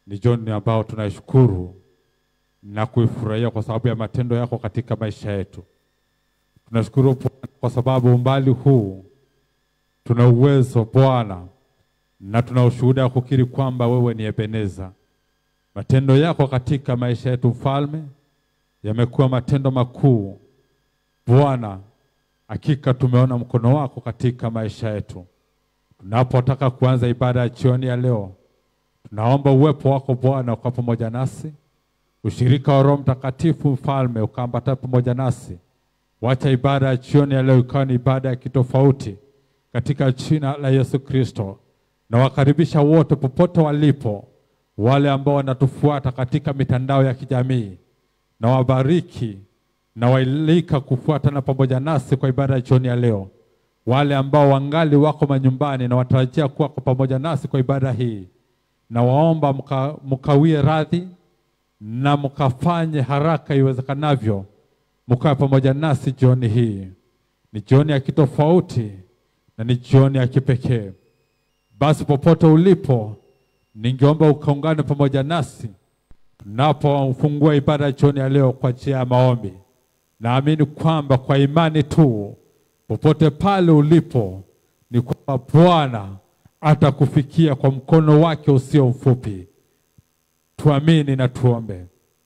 Ni jioni ambao tunaishukuru na kuifurahia kwa sababu ya matendo yako katika maisha yetu. Tunashukuru Bwana kwa sababu umbali huu tuna uwezo Bwana, na tuna ushuhuda wa kukiri kwamba wewe ni Ebeneza. Matendo yako katika maisha yetu mfalme yamekuwa matendo makuu Bwana. Hakika tumeona mkono wako katika maisha yetu. Tunapotaka kuanza ibada ya jioni ya leo, tunaomba uwepo wako Bwana ukawa pamoja nasi, ushirika wa Roho Mtakatifu mfalme ukaambatana pamoja nasi. Wacha ibada ya jioni ya leo ikawa ni ibada ya kitofauti katika jina la Yesu Kristo. Na wakaribisha wote popote walipo, wale ambao wanatufuata katika mitandao ya kijamii, na wabariki na wailika kufuatana pamoja nasi kwa ibada ya jioni ya leo. Wale ambao wangali wako manyumbani na watarajia kuwa kwa pamoja nasi kwa ibada hii, na waomba mka, mkawie radhi na mkafanye haraka iwezekanavyo, mkawe pamoja nasi jioni hii. Ni jioni ya kitofauti na ni jioni ya kipekee. Basi popote ulipo, ningeomba ukaungane pamoja nasi tunapofungua ibada ya jioni ya leo kwa njia ya maombi. Naamini kwamba kwa imani tu, popote pale ulipo, ni kwamba Bwana atakufikia kwa mkono wake usio mfupi. Tuamini na tuombe.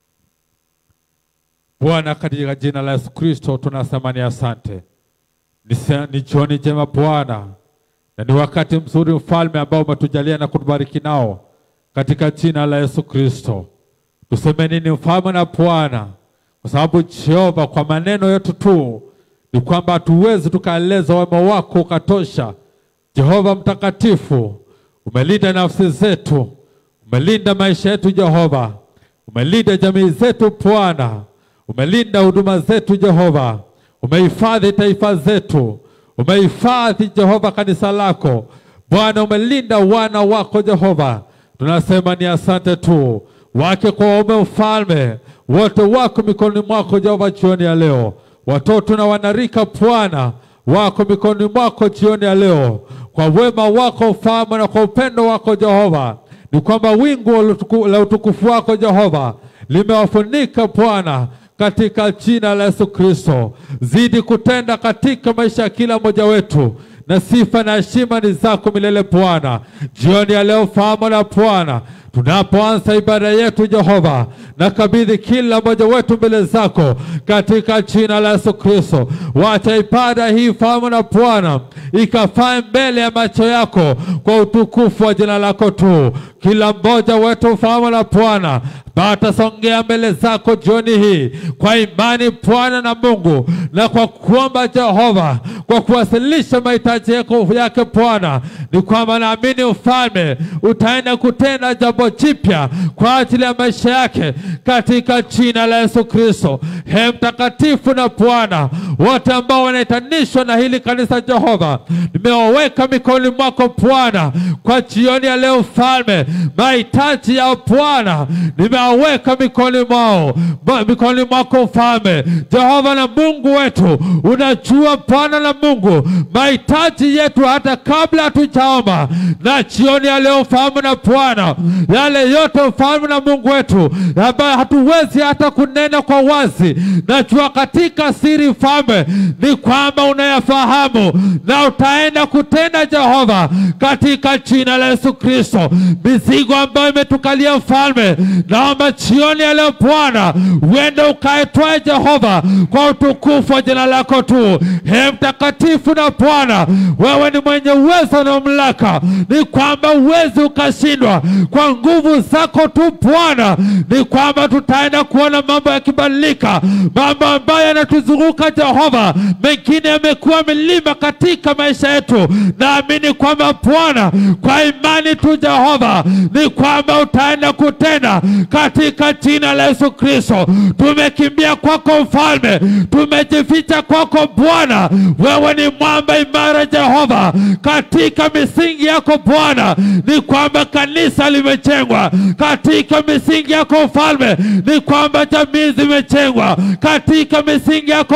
Bwana, katika jina la Yesu Kristo tunasema ni asante. Ni sa- Ni jioni njema Bwana, na ni wakati mzuri mfalme ambao umetujalia na kutubariki nao katika jina la Yesu Kristo. Tuseme nini mfalme na Bwana, kwa sababu Jehova, kwa maneno yetu tu ni kwamba hatuwezi tukaeleza wema wako ukatosha. Jehova mtakatifu, umelinda nafsi zetu, umelinda maisha yetu Jehova, umelinda jamii zetu Bwana, umelinda huduma zetu Jehova, umehifadhi taifa zetu, umehifadhi Jehova kanisa lako Bwana, umelinda wana wako Jehova. Tunasema ni asante tu, wake kwa waume, mfalme wote wako mikononi mwako Jehova jioni ya leo, watoto na wanarika Bwana wako mikononi mwako jioni ya leo, kwa wema wako mfalme na kwa upendo wako Jehova, ni kwamba wingu la utuku- la utukufu wako Jehova limewafunika Bwana katika jina la Yesu Kristo. Zidi kutenda katika maisha ya kila mmoja wetu, na sifa na heshima ni zako milele Bwana. Jioni ya leo, fahamu la Bwana, tunapoanza ibada yetu Jehova, na kabidhi kila mmoja wetu mbele zako katika jina la Yesu Kristo. Wacha ibada hii fahamu na Bwana ikafae mbele ya macho yako kwa utukufu wa jina lako tu. Kila mmoja wetu fahamu na Bwana batasongea mbele zako jioni hii kwa imani Bwana na Mungu, na kwa kuomba Jehova, kwa kuwasilisha mahitaji yako yake Bwana, ni kwamba naamini ufalme utaenda kutenda jambo jipya kwa ajili ya maisha yake katika jina la Yesu Kristo. He mtakatifu na Bwana, wote ambao wanaitanishwa na hili kanisa Jehova, nimewaweka mikononi mwako Bwana kwa jioni ya leo mfalme, mahitaji ya Bwana nimewaweka mikononi mwao ma- mikononi mwako mfalme Jehova na Mungu wetu, unajua Bwana na Mungu mahitaji yetu hata kabla hatujaomba, na jioni ya leo mfalme na Bwana, yale yote mfalme na Mungu wetu ambayo hatuwezi hata kunena kwa wazi, najua katika siri mfalme ni kwamba unayafahamu na utaenda kutenda Jehova, katika jina la Yesu Kristo. Mizigo ambayo imetukalia mfalme, naomba jioni ya leo Bwana uende ukaetwae Jehova kwa utukufu wa jina lako tu. He mtakatifu na Bwana, wewe ni mwenye uwezo na mamlaka, ni kwamba uwezi ukashindwa kwa nguvu zako tu Bwana, ni kwamba tutaenda kuona mambo yakibadilika, mambo ambayo yanatuzunguka Jehova, mengine yamekuwa milima katika maisha yetu. Naamini kwamba Bwana, kwa imani tu Jehova, ni kwamba utaenda kutenda katika jina la Yesu Kristo. Tumekimbia kwako mfalme, tumejificha kwako Bwana, wewe ni mwamba imara Jehova, katika misingi yako Bwana, ni kwamba kanisa limejengwa katika misingi yako mfalme, ni kwamba jamii zimejengwa katika misingi yako mfalme,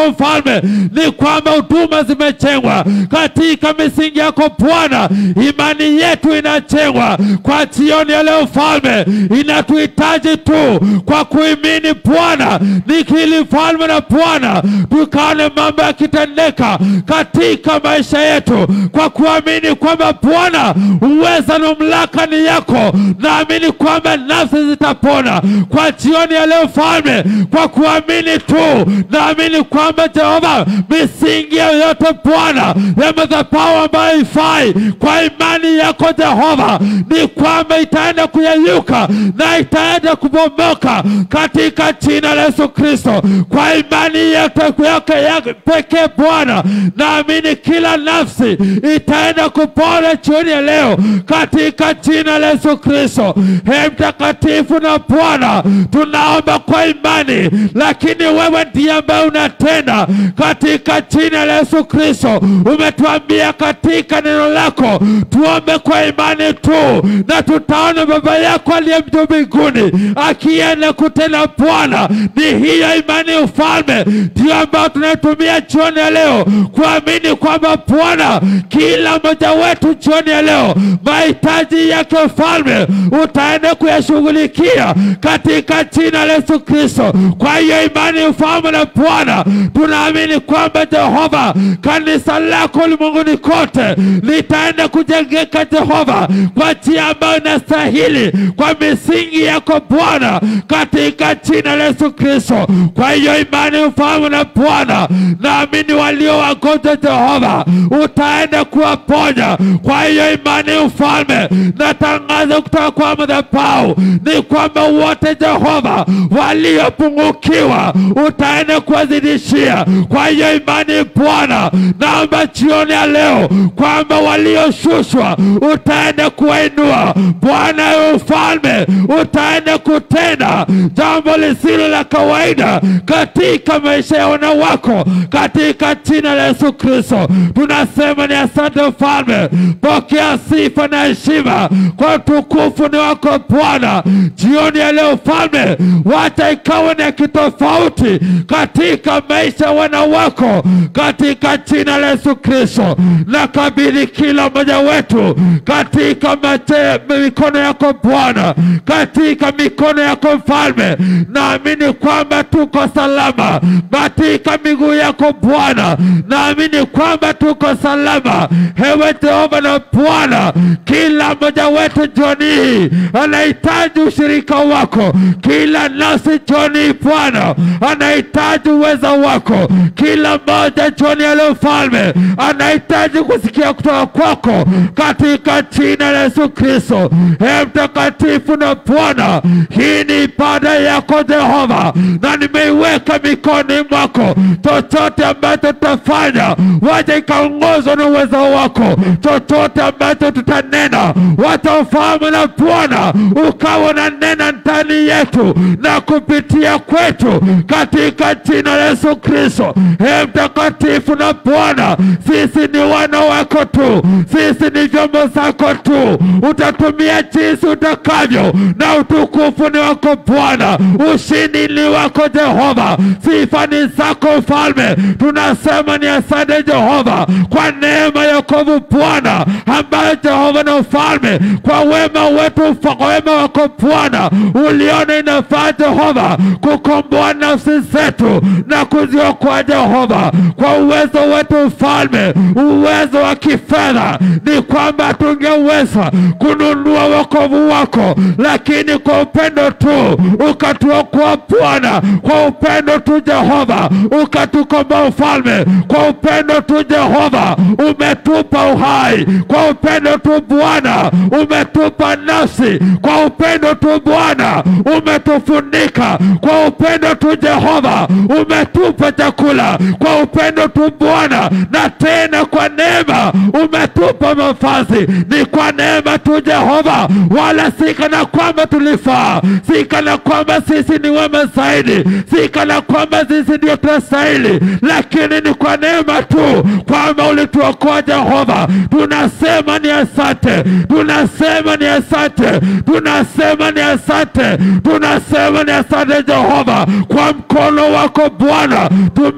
ufalme ni kwamba huduma zimechengwa katika misingi yako Bwana. Imani yetu inachengwa kwa jioni ya leo Mfalme, inatuhitaji tu kwa kuimini Bwana, nikili Mfalme na Bwana, tukaone mambo yakitendeka katika maisha yetu kwa kuamini kwamba Bwana uweza na mamlaka ni yako. Naamini kwamba nafsi zitapona kwa jioni ya leo Mfalme, kwa kuamini tu. Naamini kwamba Jehova, misingi yoyote Bwana ya madhabahu ambayo ifai, kwa imani yako Jehova, ni kwamba itaenda kuyeyuka na itaenda kubomoka katika jina la Yesu Kristo, kwa imani yake yake yake pekee Bwana, naamini kila nafsi itaenda kupona jioni ya leo katika jina la Yesu Kristo. Ee mtakatifu na Bwana, tunaomba kwa imani, lakini wewe ndiye ambaye unatenda katika jina la Yesu Kristo. Umetuambia katika neno lako tuombe kwa imani tu, na tutaona Baba yako aliye juu mbinguni akienda kutenda. Bwana, ni hiyo imani ufalme ndio ambayo tunaitumia jioni ya leo kuamini kwamba Bwana, kila mmoja wetu jioni ya leo mahitaji yake ufalme utaenda kuyashughulikia katika jina la Yesu Kristo. Kwa hiyo imani ufalme na Bwana, tunaamini kwamba Jehova, kanisa lako ulimwenguni kote litaenda kujengeka Jehova, kwa njia ambayo inastahili kwa misingi yako Bwana, katika jina la Yesu Kristo. Kwa hiyo imani ufalme na Bwana, naamini walio wagonjwa Jehova utaenda kuwaponya. Kwa hiyo imani ufalme, natangaza kutoka kwa madhabahu ni kwamba wote Jehova waliopungukiwa utaenda kuwazidishia. Kwa hiyo imani Bwana, naomba jioni ya leo kwamba walioshushwa utaenda kuwainua Bwana. Ewe ufalme utaenda kutenda jambo lisilo la kawaida katika maisha ya wana wako katika jina la Yesu Kristo. Tunasema ni asante mfalme, pokea sifa na heshima kwa utukufu ni wako Bwana. Jioni ya leo mfalme, wacha ikawe na kitofauti katika maisha ya wana wako katika jina la Yesu Kristo. Nakabidhi kila mmoja wetu katika mache, mikono yako Bwana, katika mikono yako mfalme. Naamini kwamba tuko salama katika miguu yako Bwana, naamini kwamba tuko salama. Ewe Jehova na Bwana, kila mmoja wetu jioni hii anahitaji ushirika wako. Kila nafsi jioni hii Bwana anahitaji uweza wako. Kila mmoja jioni ya leo mfalme anahitaji kusikia kutoka kwako katika jina la Yesu Kristo. Ee mtakatifu na Bwana, hii ni ibada yako Jehova, na nimeiweka mikononi mwako. Chochote ambacho tutafanya, wacha ikaongozwa na uwezo wako. Chochote ambacho tutanena, wacha ufahamu na Bwana ukawa na nena ndani yetu na kupitia kwetu katika jina la Yesu Kristo. Ee mtakatifu na Bwana, sisi ni wana wako tu, sisi ni vyombo zako tu. Utatumia jinsi utakavyo, na utukufu ni wako Bwana, ushindi ni wako Jehova, sifa ni zako Mfalme. Tunasema ni asante Jehova kwa neema ya wokovu Bwana, ambayo Jehova na Mfalme, kwa wema wetu, kwa wema wako Bwana, uliona inafaa Jehova kukomboa nafsi zetu na kuziokoa Jehova, kwa uwezo wetu Mfalme, uwezo wa kifedha ni kwamba tungeweza kununua wokovu wako, lakini kwa upendo tu ukatuokoa Bwana, kwa upendo tu Jehova ukatukomboa Mfalme, kwa upendo tu Jehova umetupa uhai, kwa upendo tu Bwana umetupa nafsi, kwa upendo tu Bwana umetufunika, kwa upendo tu Jehova umetupa chakula, kwa upendo tu Bwana, na tena kwa neema umetupa mavazi. Ni kwa neema tu Jehova, wala si kana kwamba tulifaa, si kana kwamba sisi ni wema zaidi, si kana kwamba sisi ndio tunastahili, lakini ni kwa neema tu kwamba ulituokoa Jehova. Tunasema ni asante, tunasema ni asante, tunasema ni asante, tunasema ni asante Jehova, kwa mkono wako Bwana tume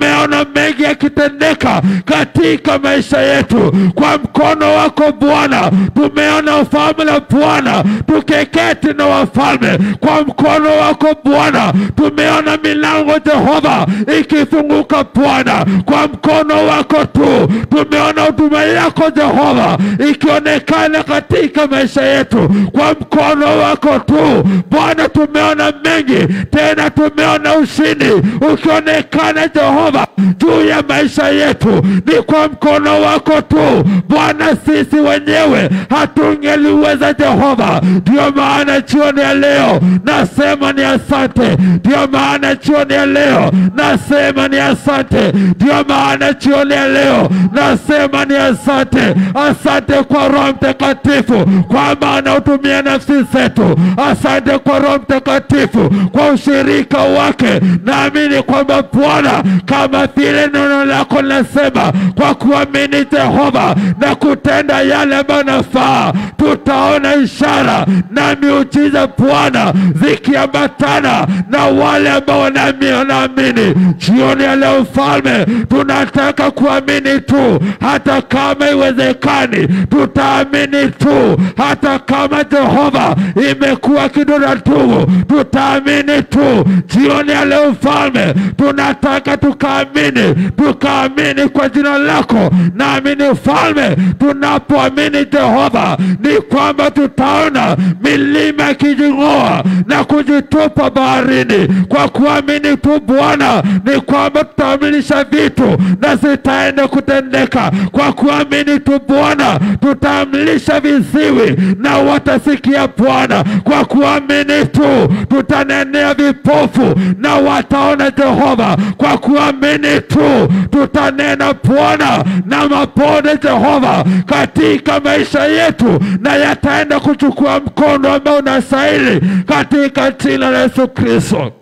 tumeona mengi yakitendeka katika maisha yetu kwa mkono wako Bwana. Tumeona ufalme la Bwana tukeketi na wafalme kwa mkono wako Bwana. Tumeona milango Jehova ikifunguka Bwana kwa mkono wako tu. Tumeona huduma yako Jehova ikionekana katika maisha yetu kwa mkono wako tu Bwana. Tumeona mengi tena, tumeona ushindi ukionekana Jehova juu ya maisha yetu, ni kwa mkono wako tu Bwana. Sisi wenyewe hatungeliweza Jehova, ndio maana jioni ya leo nasema ni asante. Ndio maana jioni ya leo nasema ni asante. Ndio maana jioni ya leo nasema ni asante. Asante kwa Roho Mtakatifu kwa maana utumia nafsi zetu. Asante kwa Roho Mtakatifu kwa ushirika wake. Naamini kwamba Bwana, kama vile neno lako linasema, kwa kuamini Jehova na kutenda yale ambayo nafaa, tutaona ishara na miujiza Bwana zikiambatana na wale ambao wanaami- wanaamini. Jioni ya leo Mfalme, tunataka kuamini tu, hata kama iwezekani, tutaamini tu, hata kama Jehova imekuwa kidonda tugu, tutaamini tu. Jioni ya leo Mfalme, tunataka tukaamini, tukaamini kwa jina lako. Naamini Mfalme, tunapoamini Jehova, ni kwamba tutaona milima ikijing'oa na kujitupa baharini. Kwa kuamini tu Bwana, ni kwamba tutaamilisha vitu na zitaenda kutendeka. Kwa kuamini tu Bwana, tutaamlisha viziwi na watasikia Bwana. Kwa kuamini tu tutanenea vipofu na wataona Jehova. Kwa kuamini tu tutanena Bwana na mapone Jehova katika maisha yetu, na yataenda kuchukua mkono ambao unastahili katika jina la Yesu Kristo.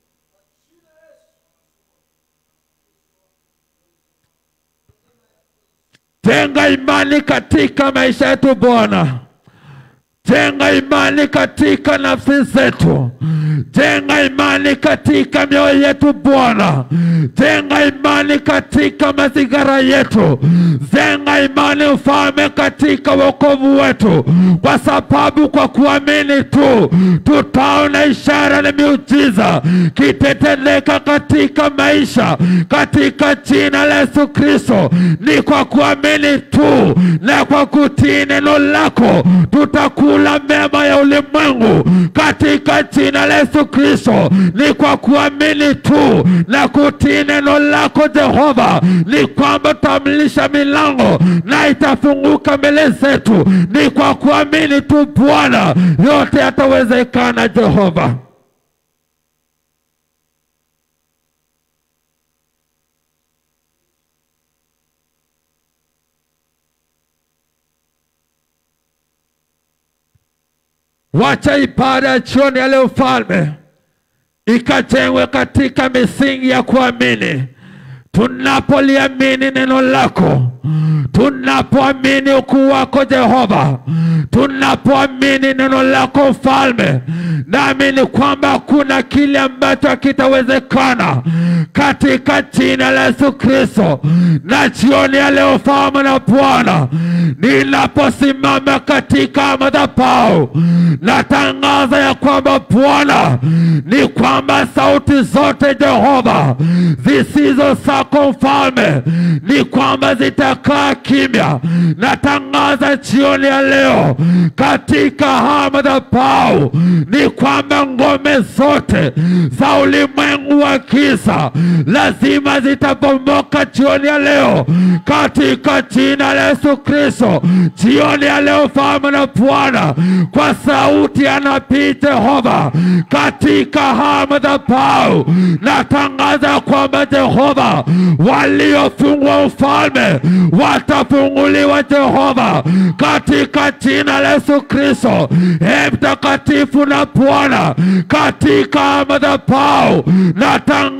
Jenga imani katika maisha yetu Bwana. Jenga imani katika nafsi zetu. Jenga imani katika mioyo yetu Bwana. Jenga imani katika mazingira yetu. Jenga imani ufalme katika wokovu wetu, kwa sababu kwa kuamini tu tutaona ishara na miujiza kitetendeka katika maisha, katika jina la Yesu Kristo. Ni kwa kuamini tu na kwa kutii neno lako tutakula mema ya ulimwengu katika jina la Yesu Kristo. Ni kwa kuamini tu na kutii neno lako Jehova, ni kwamba tutamlisha milango na itafunguka mbele zetu. Ni kwa kuamini tu Bwana, yote yatawezekana Jehova. Wacha ibada ya jioni ya leo Mfalme ikajengwe katika misingi ya kuamini. Tunapoliamini neno lako, tunapoamini ukuu wako Jehova, tunapoamini neno lako Mfalme, naamini kwamba hakuna kile ambacho hakitawezekana katika jina la Yesu Kristo. Na jioni ya leo Mfalme na Bwana, ninaposimama katika madhabahu, natangaza ya kwamba Bwana, ni kwamba sauti zote Jehova zisizo zako Mfalme, ni kwamba zitakaa kimya. Natangaza jioni ya leo katika haya madhabahu, ni kwamba ngome zote za ulimwengu wa giza lazima zitabomoka jioni ya leo katika jina la Yesu Kristo. Jioni ya leo Mfalme na Bwana, kwa sauti ya nabii Jehova katika haya madhabahu, natangaza kwamba Jehova, waliofungwa ufalme watafunguliwa Jehova, katika jina la Yesu Kristo. E mtakatifu na Bwana, katika madhabahu natangaza ya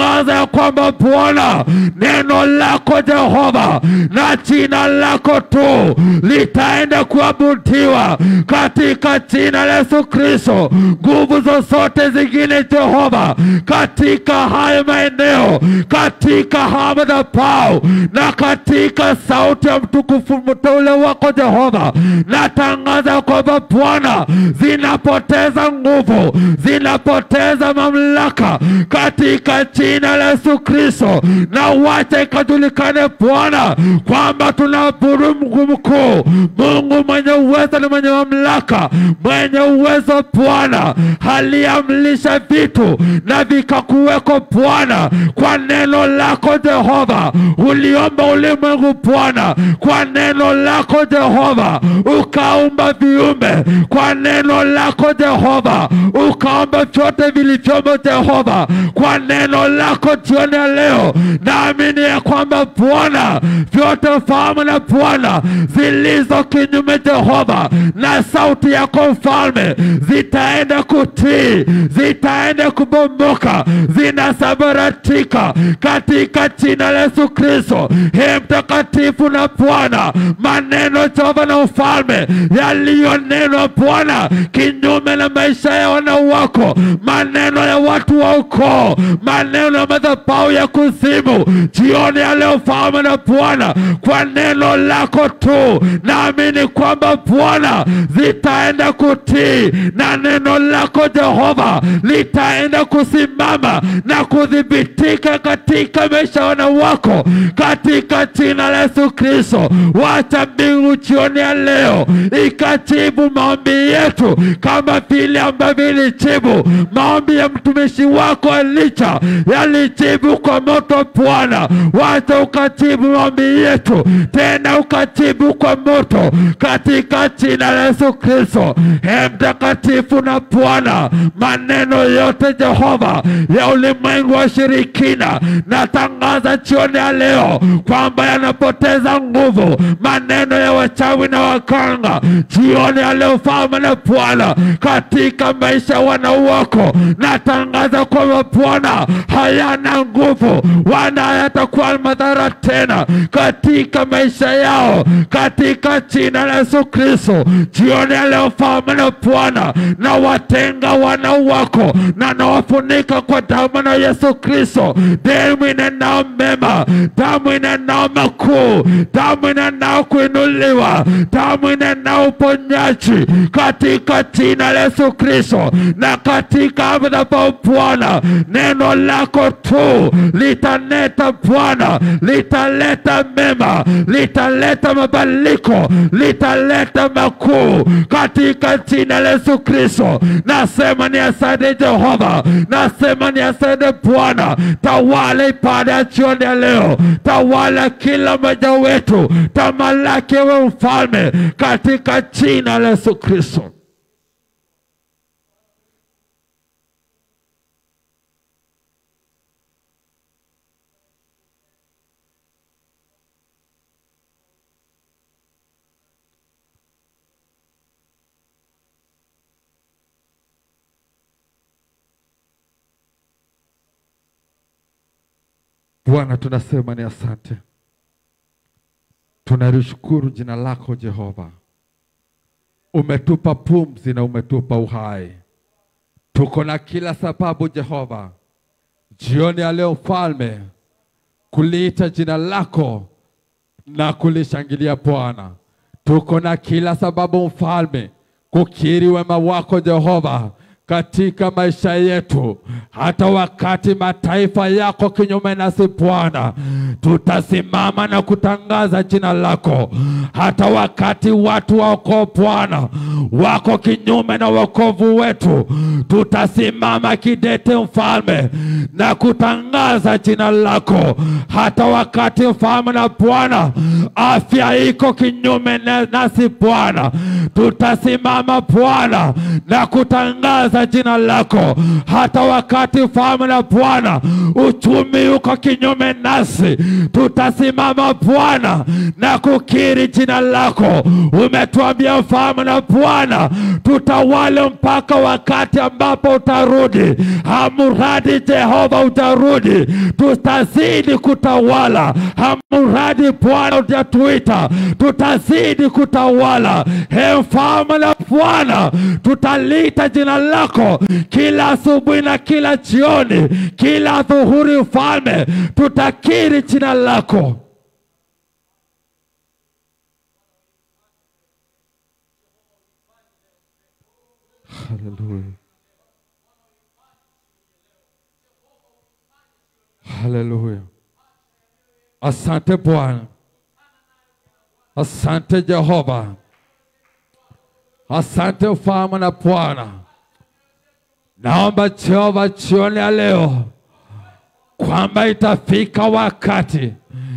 kwamba Bwana, neno lako Jehova na jina lako tu litaenda kuabudiwa katika jina la Yesu Kristo. Nguvu zozote zingine Jehova, katika haya maeneo, katika haya madhabahu na katika sauti ya mtukufu mteule wako Jehova, natangaza kwamba Bwana, zinapoteza nguvu, zinapoteza mamlaka katika jina la Yesu Kristo, na wacha ikajulikane Bwana kwamba tunaabudu Mungu mkuu, Mungu mwenye uwezo na mwenye mamlaka, mwenye uwezo Bwana, aliamlisha vitu na vikakuweko Bwana, kwa neno lako Jehova. Uliomba ulimwengu Bwana, kwa neno lako Jehova, ukaumba viumbe kwa neno lako Jehova, ukaomba vyote vilivyomo Jehova, kwa neno lako jioni ya leo. Naamini ya kwamba Bwana, vyote fahamu na Bwana zilizo kinyume Jehova, na sauti yako mfalme zitaenda kutii, zitaenda kubomoka, zinasambaratika katika jina la Yesu Kristo. Ee mtakatifu na Bwana, maneno Jehova na ufalme yaliyonenwa Bwana kinyume na maisha ya wana wako, maneno ya watu wa ukoo, maneno ya madhabahu ya kuzimu, jioni ya leo fahamu na Bwana, kwa neno lako tu, naamini kwamba Bwana zitaenda kutii na neno lako Jehova litaenda kusimama na kudhibitika katika maisha ya wana wako, katika jina la Yesu Kristo. Wacha mbingu jioni ya leo ikajibu maombi yetu kama vile ambavyo ilijibu maombi ya mtumishi wako Elisha, yalijibu kwa moto. Bwana, wacha ukajibu maombi yetu tena, ukajibu kwa moto katika jina la Yesu Kristo. Ee mtakatifu na Bwana, maneno yote Jehova ya ulimwengu wa shirikina, natangaza jioni ya leo kwamba yanapoteza nguvu, maneno ya wachawi na waganga jioni ya leo, Falme na Bwana, katika maisha ya wana wako, natangaza kwamba Bwana hayana nguvu, wana hayatakuwa madhara tena katika maisha yao, katika jina la Yesu Kristo. Jioni ya leo, Falme na Bwana, na watenga wana wako na nawafunika kwa damu na Yesu Kristo, damu inenao mema, damu inenao makuu, damu inenao kuinuliwa, damu inenao uponyaji katika jina la Yesu Kristo, na katika madhabahu Bwana, neno lako tu litaneta Bwana, litaleta mema, litaleta mabadiliko, litaleta makuu katika jina la Yesu Kristo. Nasema ni asante Jehova, nasema ni asante Bwana. Tawala ibada ya jioni ya leo, tawala kila mmoja wetu, tamalaki we mfalme, katika jina la Yesu Kristo. Bwana, tunasema ni asante, tunalishukuru jina lako Jehova. Umetupa pumzi na umetupa uhai, tuko na kila sababu Jehova, jioni ya leo Mfalme, kuliita jina lako na kulishangilia Bwana. Tuko na kila sababu Mfalme, kukiri wema wako Jehova katika maisha yetu, hata wakati mataifa yako kinyume nasi Bwana, tutasimama na kutangaza jina lako. Hata wakati watu wako Bwana wako kinyume na wokovu wetu, tutasimama kidete Mfalme na kutangaza jina lako. Hata wakati Mfalme na Bwana afya iko kinyume na- nasi Bwana, tutasimama Bwana na kutangaza jina lako. Hata wakati Mfalme na Bwana uchumi uko kinyume nasi, tutasimama Bwana na kukiri jina lako. Umetuambia mfalme na Bwana, tutawale mpaka wakati ambapo utarudi. Hamuradi Jehova utarudi, tutazidi kutawala. Hamuradi Bwana utatuita, tutazidi kutawala. He mfalme na Bwana, tutaliita jina lako kila asubuhi na kila jioni, kila dhuhuri. Mfalme, tutakiri jina lako. Haleluya. Haleluya. Asante Bwana. Asante Jehova. Asante mfalme na Bwana. Naomba Jehova jioni ya leo kwamba itafika wakati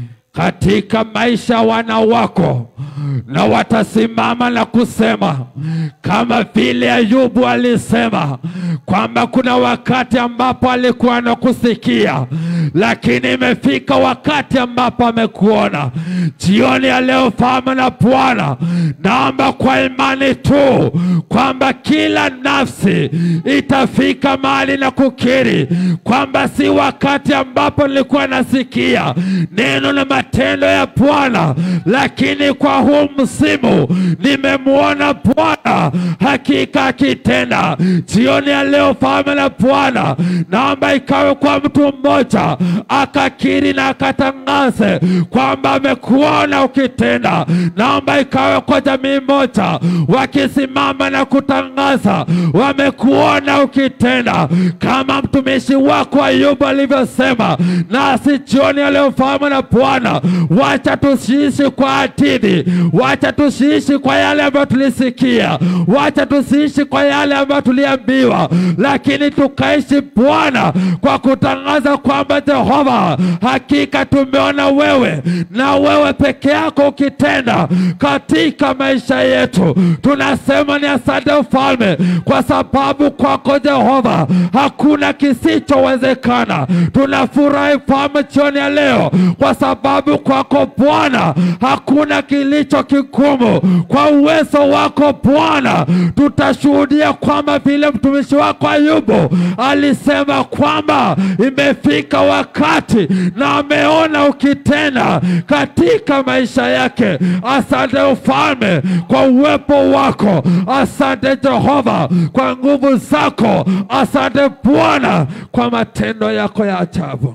katika maisha ya wana wako na watasimama na kusema kama vile Ayubu alisema kwamba kuna wakati ambapo alikuwa anakusikia, lakini imefika wakati ambapo amekuona. Jioni ya leo, Mfalme na Bwana, naomba kwa imani tu kwamba kila nafsi itafika mahali na kukiri kwamba si wakati ambapo nilikuwa nasikia neno na matendo ya Bwana, lakini kwa huu msimu nimemwona Bwana hakika akitenda. Jioni ya leo, Mfalme na Bwana, naomba ikawe kwa mtu mmoja akakiri na akatangaze kwamba amekuona ukitenda. Naomba ikawe kwa jamii moja wakisimama na kutangaza wamekuona ukitenda, kama mtumishi wako Ayubu alivyosema. Nasi jioni ya leo, Mfalme na Bwana, wacha tusiishi kwa hadithi, wacha tusiishi kwa yale ambayo tulisikia, wacha tusiishi kwa yale ambayo tuliambiwa, lakini tukaishi Bwana kwa kutangaza kwamba Jehova, hakika tumeona wewe na wewe peke yako ukitenda katika maisha yetu. Tunasema ni asante Mfalme, kwa sababu kwako Jehova hakuna kisichowezekana. Tunafurahi Mfalme jioni ya leo, kwa sababu kwako Bwana hakuna kilicho kigumu. Kwa uwezo wako Bwana tutashuhudia kwamba vile mtumishi wako Ayubu alisema kwamba imefika wakati na ameona ukitenda katika maisha yake. Asante Ufalme kwa uwepo wako, asante Jehova kwa nguvu zako, asante Bwana kwa matendo yako ya ajabu.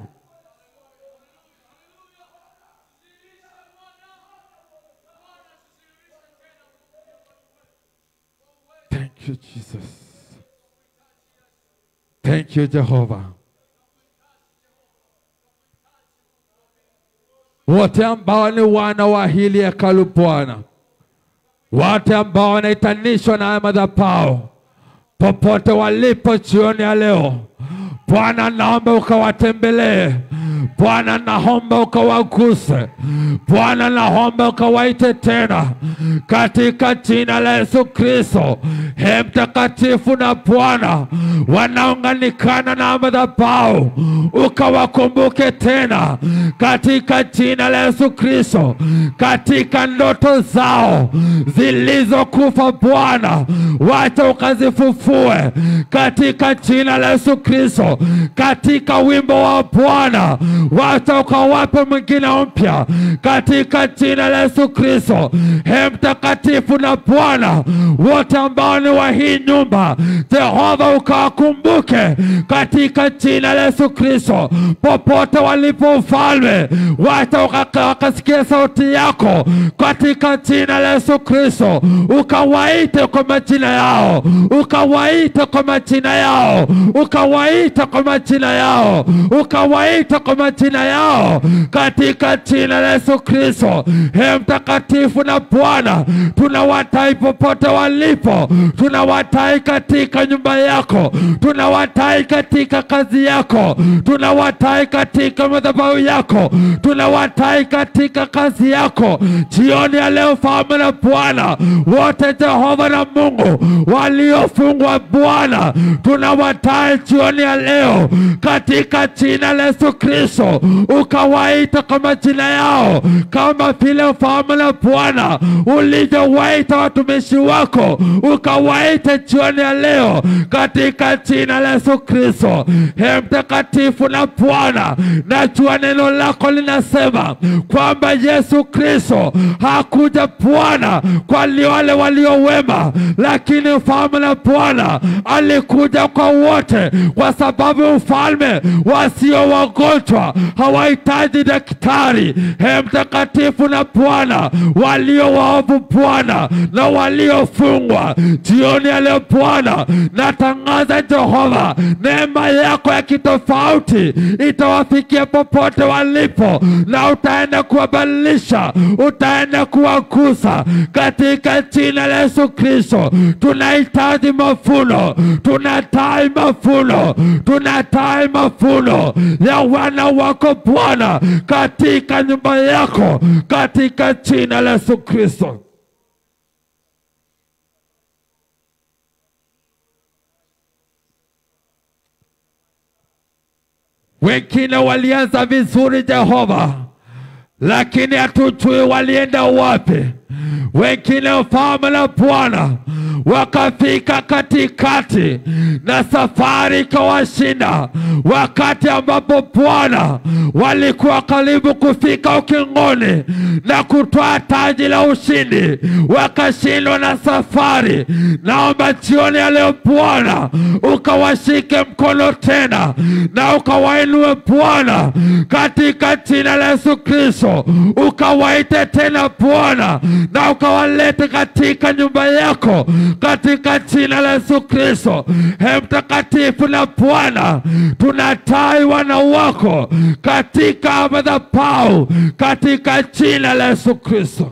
Thank you, Jesus. Thank you, Jehova. Wote ambao ni wana wa hili hekalu Bwana, wote ambao wanaitanishwa na haya madhabahu, popote walipo jioni ya leo, Bwana naomba ukawatembelee. Bwana naomba ukawaguse. Bwana naomba ukawaite tena katika jina la Yesu Kristo. He mtakatifu na Bwana, wanaunganikana na madhabahu, ukawakumbuke tena katika jina la Yesu Kristo, katika ndoto zao zilizokufa Bwana, wacha ukazifufue katika jina la Yesu Kristo, katika wimbo wa Bwana wacha ukawape mwingine mpya katika jina la Yesu Kristo. He mtakatifu na Bwana, wote ambao ni wa hii nyumba, Jehova ukawakumbuke katika jina la Yesu Kristo, popote walipo Mfalme, wacha waka- wakasikia sauti yako katika jina la Yesu Kristo, ukawaite kwa majina yao, ukawaite kwa majina yao, ukawaite kwa majina yao, ukawaite kwa majina yao katika jina la Yesu Kristo. He mtakatifu na Bwana, tunawatai popote walipo, tunawatai katika nyumba yako, tunawatai katika kazi yako, tunawatai katika madhabahu yako, tunawatai katika kazi yako jioni ya leo, Mfalme na Bwana wote, Jehova na Mungu waliofungwa Bwana, tunawatai jioni ya leo katika jina la Yesu Kristo, ukawaita kwa majina yao kama vile Mfalme na Bwana ulivyowaita watumishi wako, ukawaita jioni ya leo katika jina la Yesu Kristo. He mtakatifu na Bwana, najua neno lako linasema kwamba Yesu Kristo hakuja Bwana kwa wale walio wema, lakini mfalme na Bwana alikuja kwa wote, kwa sababu mfalme, wasio wagonjwa hawahitaji daktari. He mtakatifu na Bwana, walio waovu Bwana na waliofungwa jioni ya leo Bwana, natangaza Jehova, neema yako ya kitofauti itawafikia popote walipo, na utaenda kuwabadilisha, utaenda kuwagusa katika jina la Yesu Kristo. Tunahitaji mafuno, tunatai mafuno, tunatai mafuno ya wana wako Bwana katika nyumba yako katika jina la Yesu Kristo. Wengine walianza vizuri Jehova, lakini hatujui walienda wapi. Wengine mfalme na Bwana wakafika katikati na safari ikawashinda, wakati ambapo Bwana walikuwa karibu kufika ukingoni na kutoa taji la ushindi, wakashindwa na safari. Naomba jioni ya leo Bwana ukawashike mkono tena na ukawainue Bwana katika jina la Yesu Kristo, ukawaite tena Bwana na ukawalete katika nyumba yako katika jina la Yesu Kristo. He mtakatifu na Bwana, tunatai wana wako katika madhabahu katika jina la Yesu Kristo.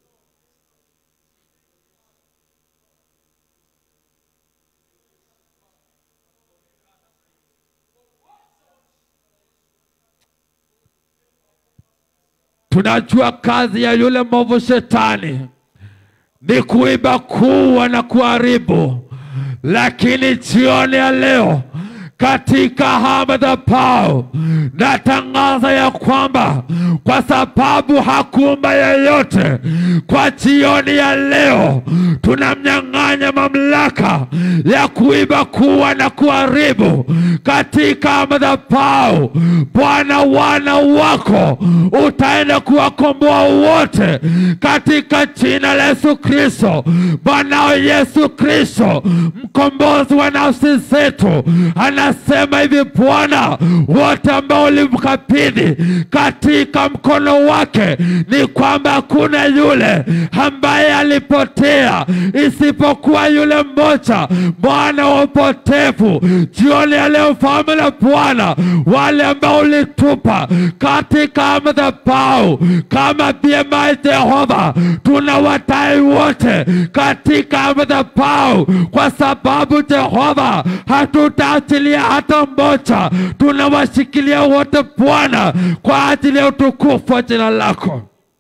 Tunajua kazi ya yule mwovu shetani ni kuiba, kuua na kuharibu, lakini jioni ya leo katika haya madhabahu natangaza ya kwamba kwa sababu hakuumba yeyote, kwa jioni ya leo tunamnyang'anya mamlaka ya kuiba, kuua na kuharibu katika madhabahu. Bwana, wana wako utaenda kuwakomboa wote katika jina la Yesu Kristo. Bwanao Yesu Kristo, mkombozi wa nafsi zetu, anasema hivi Bwana, wote ambao ulimkabidhi katika mkono wake, ni kwamba hakuna yule ambaye alipotea isipokuwa yule mmoja, mwana wa upotevu. Jioni ya leo, mfalme na Bwana, wale ambao ulitupa katika madhabahu kama BMI Jehova, tunawatai wote katika madhabahu, kwa sababu Jehova hatutaachilia hata mmoja, tunawashikilia wote Bwana, kwa ajili ya utukufu wa jina lako.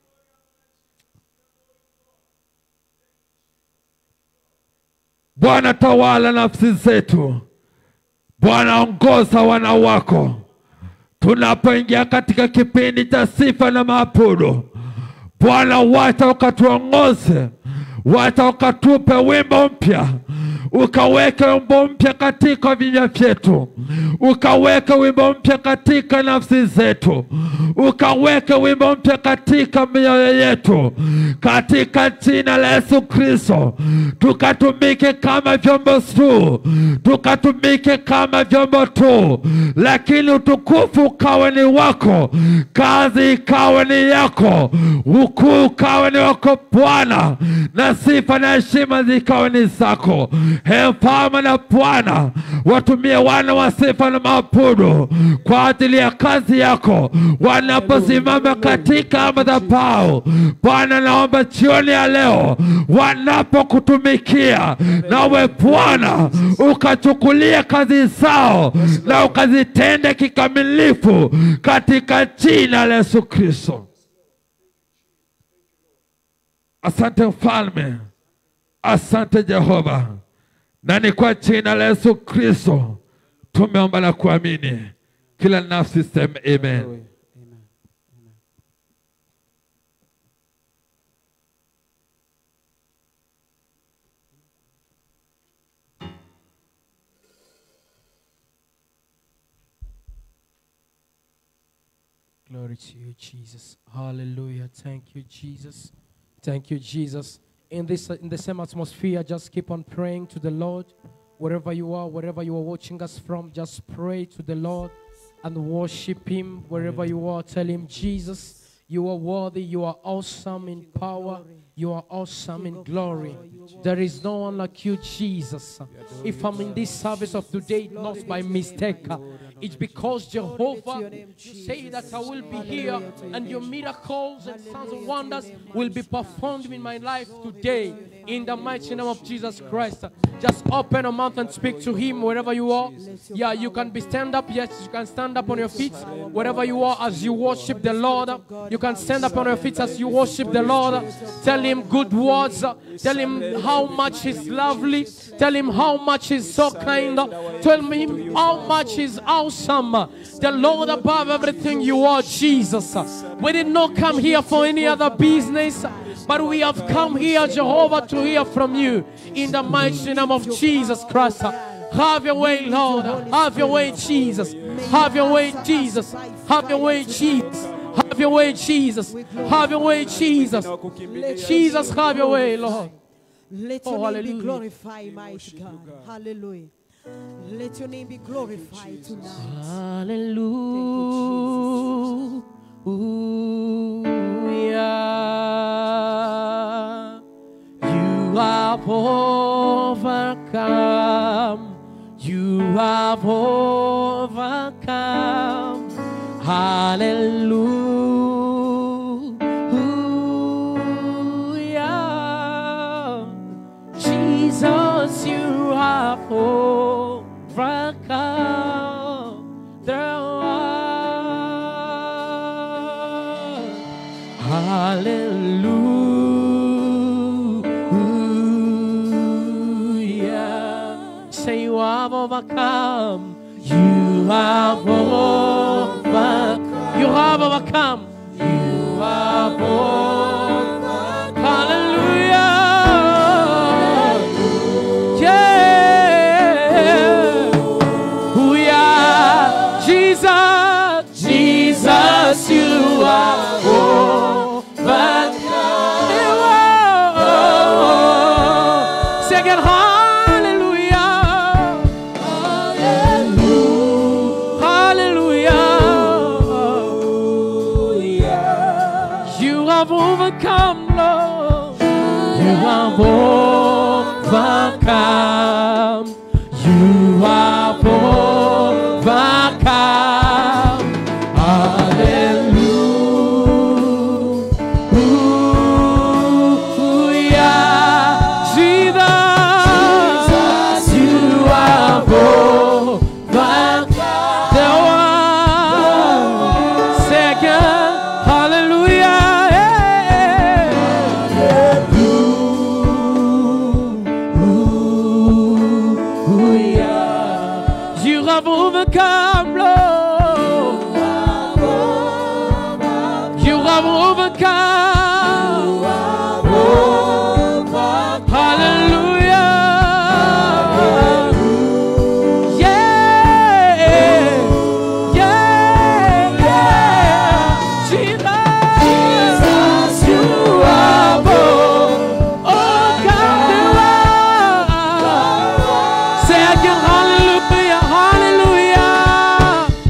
Bwana, tawala nafsi zetu. Bwana, ongoza wana wako tunapoingia katika kipindi cha sifa na maabudu. Bwana, wacha ukatuongoze, wacha ukatupe wimbo mpya, ukaweke wimbo mpya katika vinywa vyetu, ukaweke wimbo mpya katika nafsi zetu, ukaweke wimbo mpya katika mioyo yetu, katika jina la Yesu Kristo, tukatumike kama vyombo tu, tukatumike kama vyombo tu, lakini utukufu ukawe ni wako, kazi ikawe ni yako, ukuu ukawe ni wako Bwana, na sifa na heshima zikawe ni zako. Ee mfalme na Bwana, watumie wana wa sifa na maabudu kwa ajili ya kazi yako wanaposimama katika madhabahu. Bwana, naomba jioni ya leo wanapokutumikia, nawe Bwana ukachukulia kazi zao na ukazitende kikamilifu katika jina la Yesu Kristo. Asante mfalme, asante Jehova, na ni kwa jina la Yesu Kristo tumeomba na kuamini. Kila nafsi sema amen. Amen. Glory to you, Jesus. Hallelujah. Thank you, Jesus. Thank you, Jesus. In this in the same atmosphere, just keep on praying to the Lord. Wherever you are, wherever you are watching us from, just pray to the Lord and worship Him. Wherever you are, tell Him, Jesus, you are worthy, you are awesome in power, you are awesome in glory. There is no one like you, Jesus. If I'm in this service of today, not by mistake, it's because Jehovah, you say that I will be here and your miracles and signs and wonders will be performed in my life today. In the mighty name of Jesus Christ. Just open your mouth and speak to Him wherever you are. Yeah, you can be stand up. Yes, you can stand up on your feet wherever you are as you worship the Lord. You can stand up on your feet as you worship the Lord. Tell Him good words. Tell Him how much He's lovely. Tell Him how much He's so kind. Tell Him how much He's awesome. The Lord above everything you are, Jesus. We did not come here for any other business. But we have come here, Jehovah, to hear from you in the mighty name of Jesus Christ. Have your way, Lord. Have your way, Jesus. Have your way, Jesus. Have your way, Jesus. Have your way, Jesus. Have your way, Jesus. Jesus, have your way, Lord. Let Oh, your name be hallelujah. glorified, mighty God. Hallelujah. Let your name be glorified tonight. Hallelujah. You have overcome. You have overcome. Hallelujah. Jesus, you have overcome the world. Hallelujah. Say you have overcome. You have overcome. You have overcome. You have overcome. Hallelujah. Yeah. Hallelujah. Jesus, Jesus, you are overcome. Say again, hallelujah. Hallelujah. You have overcome, Lord. You have overcome. You have overcome. Hallelujah. Jesus, you have overcome the world. Second, hallelujah. Hallelujah. You have overcome, Lord. You have overcome. Hallelujah. Yeah. Yeah. Yeah. Jesus, you have overcome the world. Say again, hallelujah, hallelujah.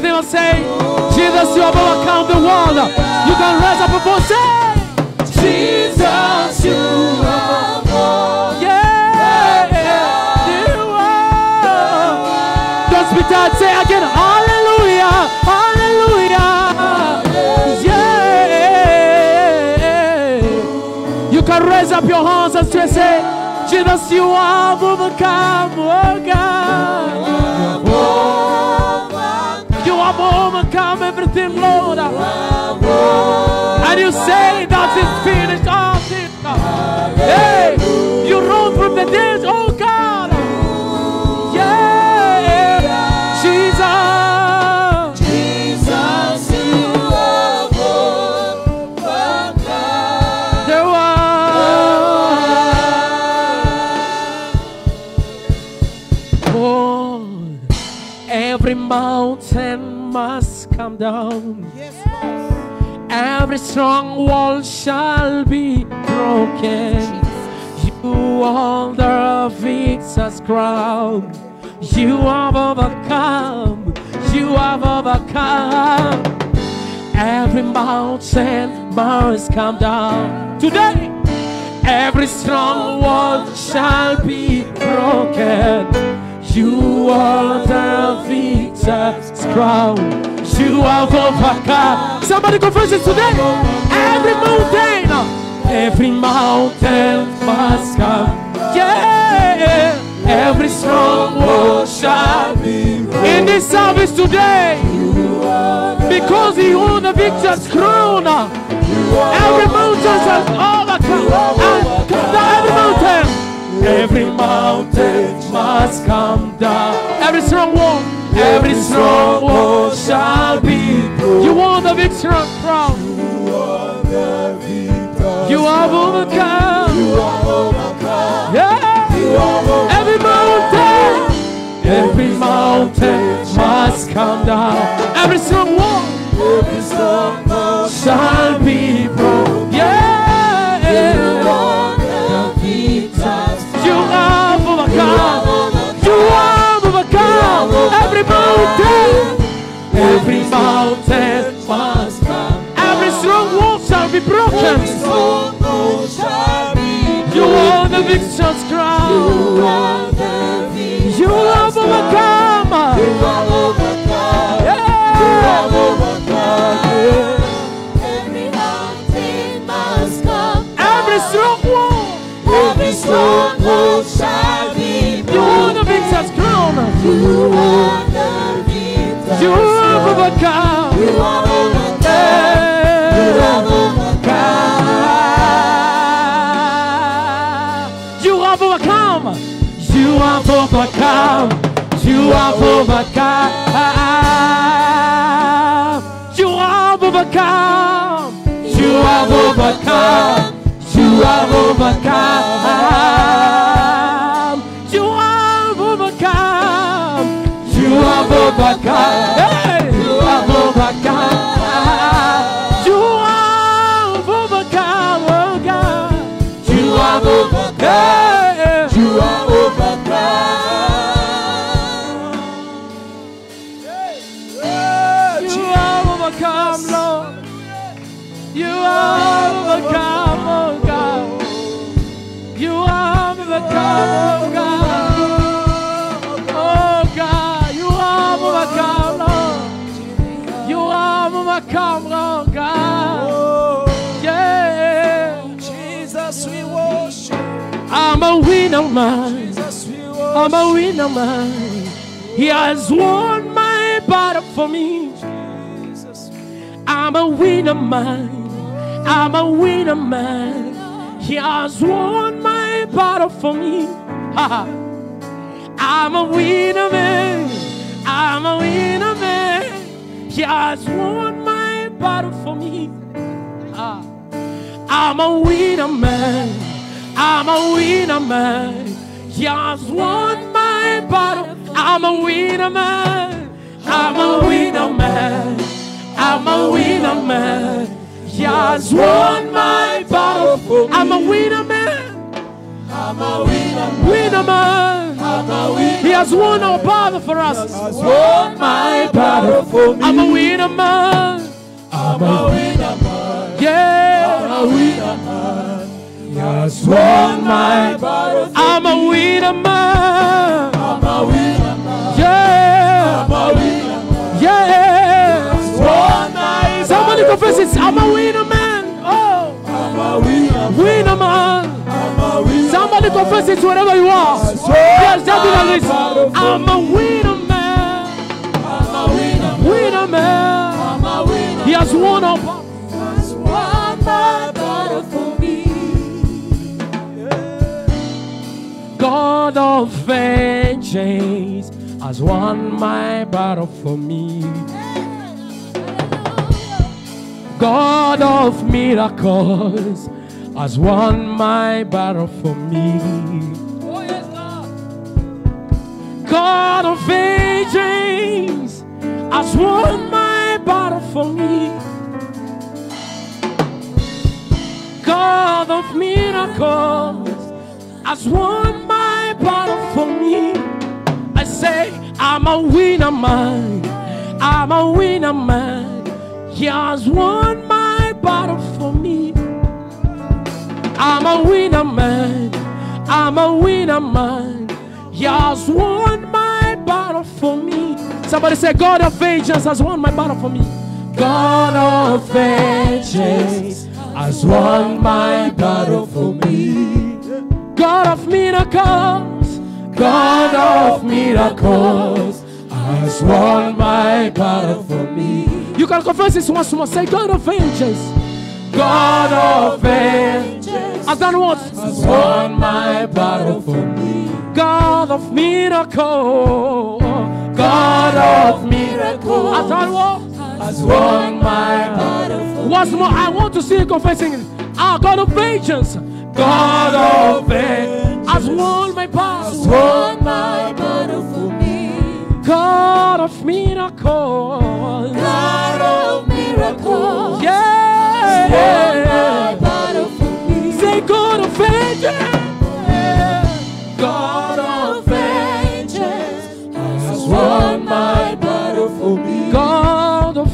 with him and say, Jesus, you have overcome the world. You can raise up a voice, say, Jesus, you have Yeah, you are. Don't speak that, say again, Hallelujah, Hallelujah. Yeah. You can raise up your hands and say, Jesus, you have overcome, oh God. You have overcome everything, Lord. And you say that it's finished, all things. Hey, you rose from the dead, oh God. Yeah, Jesus. There was oh, every mountain must come down. Yes, Lord. Every strong wall shall be broken. You are the victor's crown. You have overcome. You have overcome. Every mountain must come down today. Every strong wall shall be broken. You are the victor's crown. You have overcome. Somebody confess it today. Every mountain, every mountain must come. Yeah, every strong wall shall be in this service today. Because he won the victor's crown. Every mountain shall overcome. And come down every mountain. Every mountain must come down. Every strong wall, every strong wall shall be. You won the victor's crown. You have overcome. Yeah. Every mountain, every mountain must come down. Every strong wall, every strong wall shall be broken. Yeah. You have overcome. You have overcome. Every mountain, every mountain must come. Every strong wall shall be broken. You are the victor's crown. You have overcome. Yeah. Every strong wall. You are the victor's crown. You have overcome. Yeah. You have overcome. You have overcome. You have overcome. You have overcome. You have overcome. You have overcome. You have overcome. You have overcome. Hey! You have overcome. You have overcome. Oh God. You have overcome. You have You have overcome, Lord. You have overcome, oh God. You have overcome, oh God. Oh God, you have overcome, Lord. You have overcome, Lord God. Yeah. Jesus, we worship. I'm a winner man. Jesus, we worship. I'm a winner man. He has won my battle for me. I'm a winner man. I'm a winner man. He has won my battle for me. Ha, ha. I'm a winner man. I'm a winner man. He has won my battle for me. Ah. I'm a winner man. I'm a winner man. He has won my battle. I'm a winner man. I'm a winner man. I'm a winner man. He has won my battle. I'm a winner man. I'm a winner. Winner man. I'm a winner. He has won our battle for us. has won my battle for me. I'm a winner man. I'm a winner man. Yeah. I'm a winner man. He has won my battle for I'm a winner man. I'm a winner man. Yeah. I'm a winner man. Yeah. He's won my Somebody battle confess it. for I'm me. a winner man. Oh. I'm a winner man. Winner man. I'm a winner Somebody man. confess it wherever you are. Has won Yes, that my is battle for I'm a winner man. I'm a winner man. Winner man. I'm a winner He has won our battle. has won my battle for me. God of vengeance has won my battle for me. God of miracles has won my battle for me. God of vengeance has won my battle for me. God of miracles has won my battle for me. I say, I'm a winner man. I'm a winner man. He has won my battle for me. I'm a winner man. I'm a winner man. He has won my battle for me. Somebody say, God of vengeance has won my battle for me. God of vengeance has won my battle for me. God of miracles, God of miracles has won my battle for me. You can confess this once more. Say, God of vengeance, God of vengeance has done what? Has won my battle for me. God of miracles, God of miracles has done what? Has won my battle for me. Once more, I want to see you confessing it. Ah, God of vengeance, God of vengeance has won my battle. Won my battle for me. God of miracles. God of miracles. Yeah. Won my battle for me. Say God of vengeance. God of vengeance has won my battle for me. God of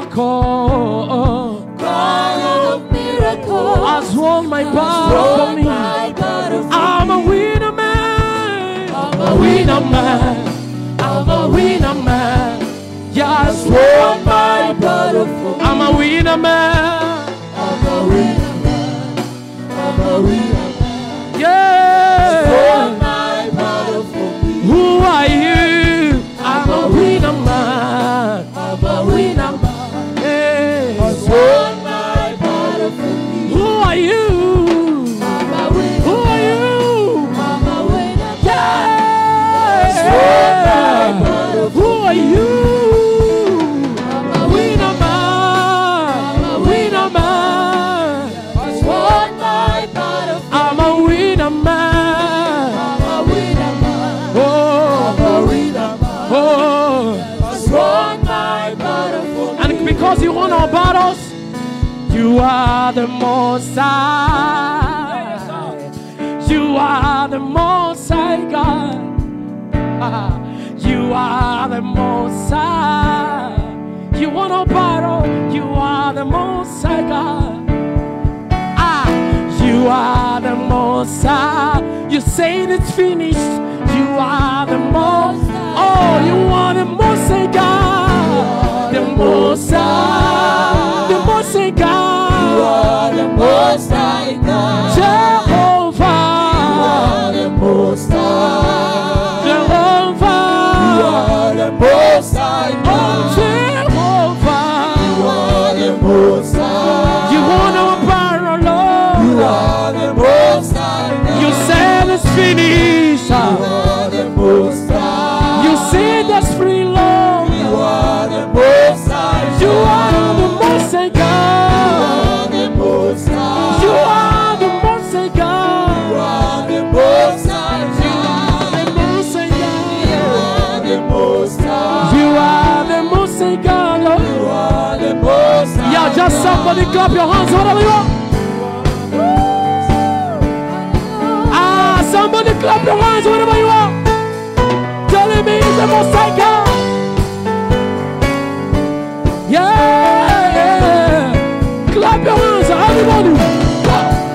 miracles. God of miracles Has won my has battle for won me. my battle for I'm a me. winner man. I'm a winner man. I'm a winner man. Yes, Won my battle for me. I'm a winner man. I'm a winner man. I'm a winner man. Yeah. Won my battle for me. Who are you? I'm a winner man. I'm a winner man. Hey. Has won my battle for me. Who are you? I'm a Who winner. are you? I'm a winner. Yeah. won my battle Who are you? I'm a Winner man. I'm a Winner man. Has won my battle for I'm a winner man. I'm a winner man. Oh. I'm a winner man. Oh. Has won my battle for me. And because you won our battles, you are the most high. You are the most high God. Ah, You are the most high. You won our battle. You are the most high God. Ah, you are the most high. You say it's finished. You are the most. Oh, you are the most high God. The most high. The most high You God. are the most high God. Jehovah. You are the most high. You Jehovah. are the most high Oh, God. You Jehovah. are the most high. You won our battle, Lord. You are the most high God. You said it's finished. You are the most high. You said that's free, Lord. You are the most high. You are the most high You God. are the most high. You are the most high You God. are the most high. The most high You God. are the most high. You are the most high God. Lord. You are the most high. Yeah, just somebody clap your hands wherever you are. Ah, somebody clap your hands wherever you are. enemy is the most high God. Yeah, yeah. Clap your hands, everybody. Go.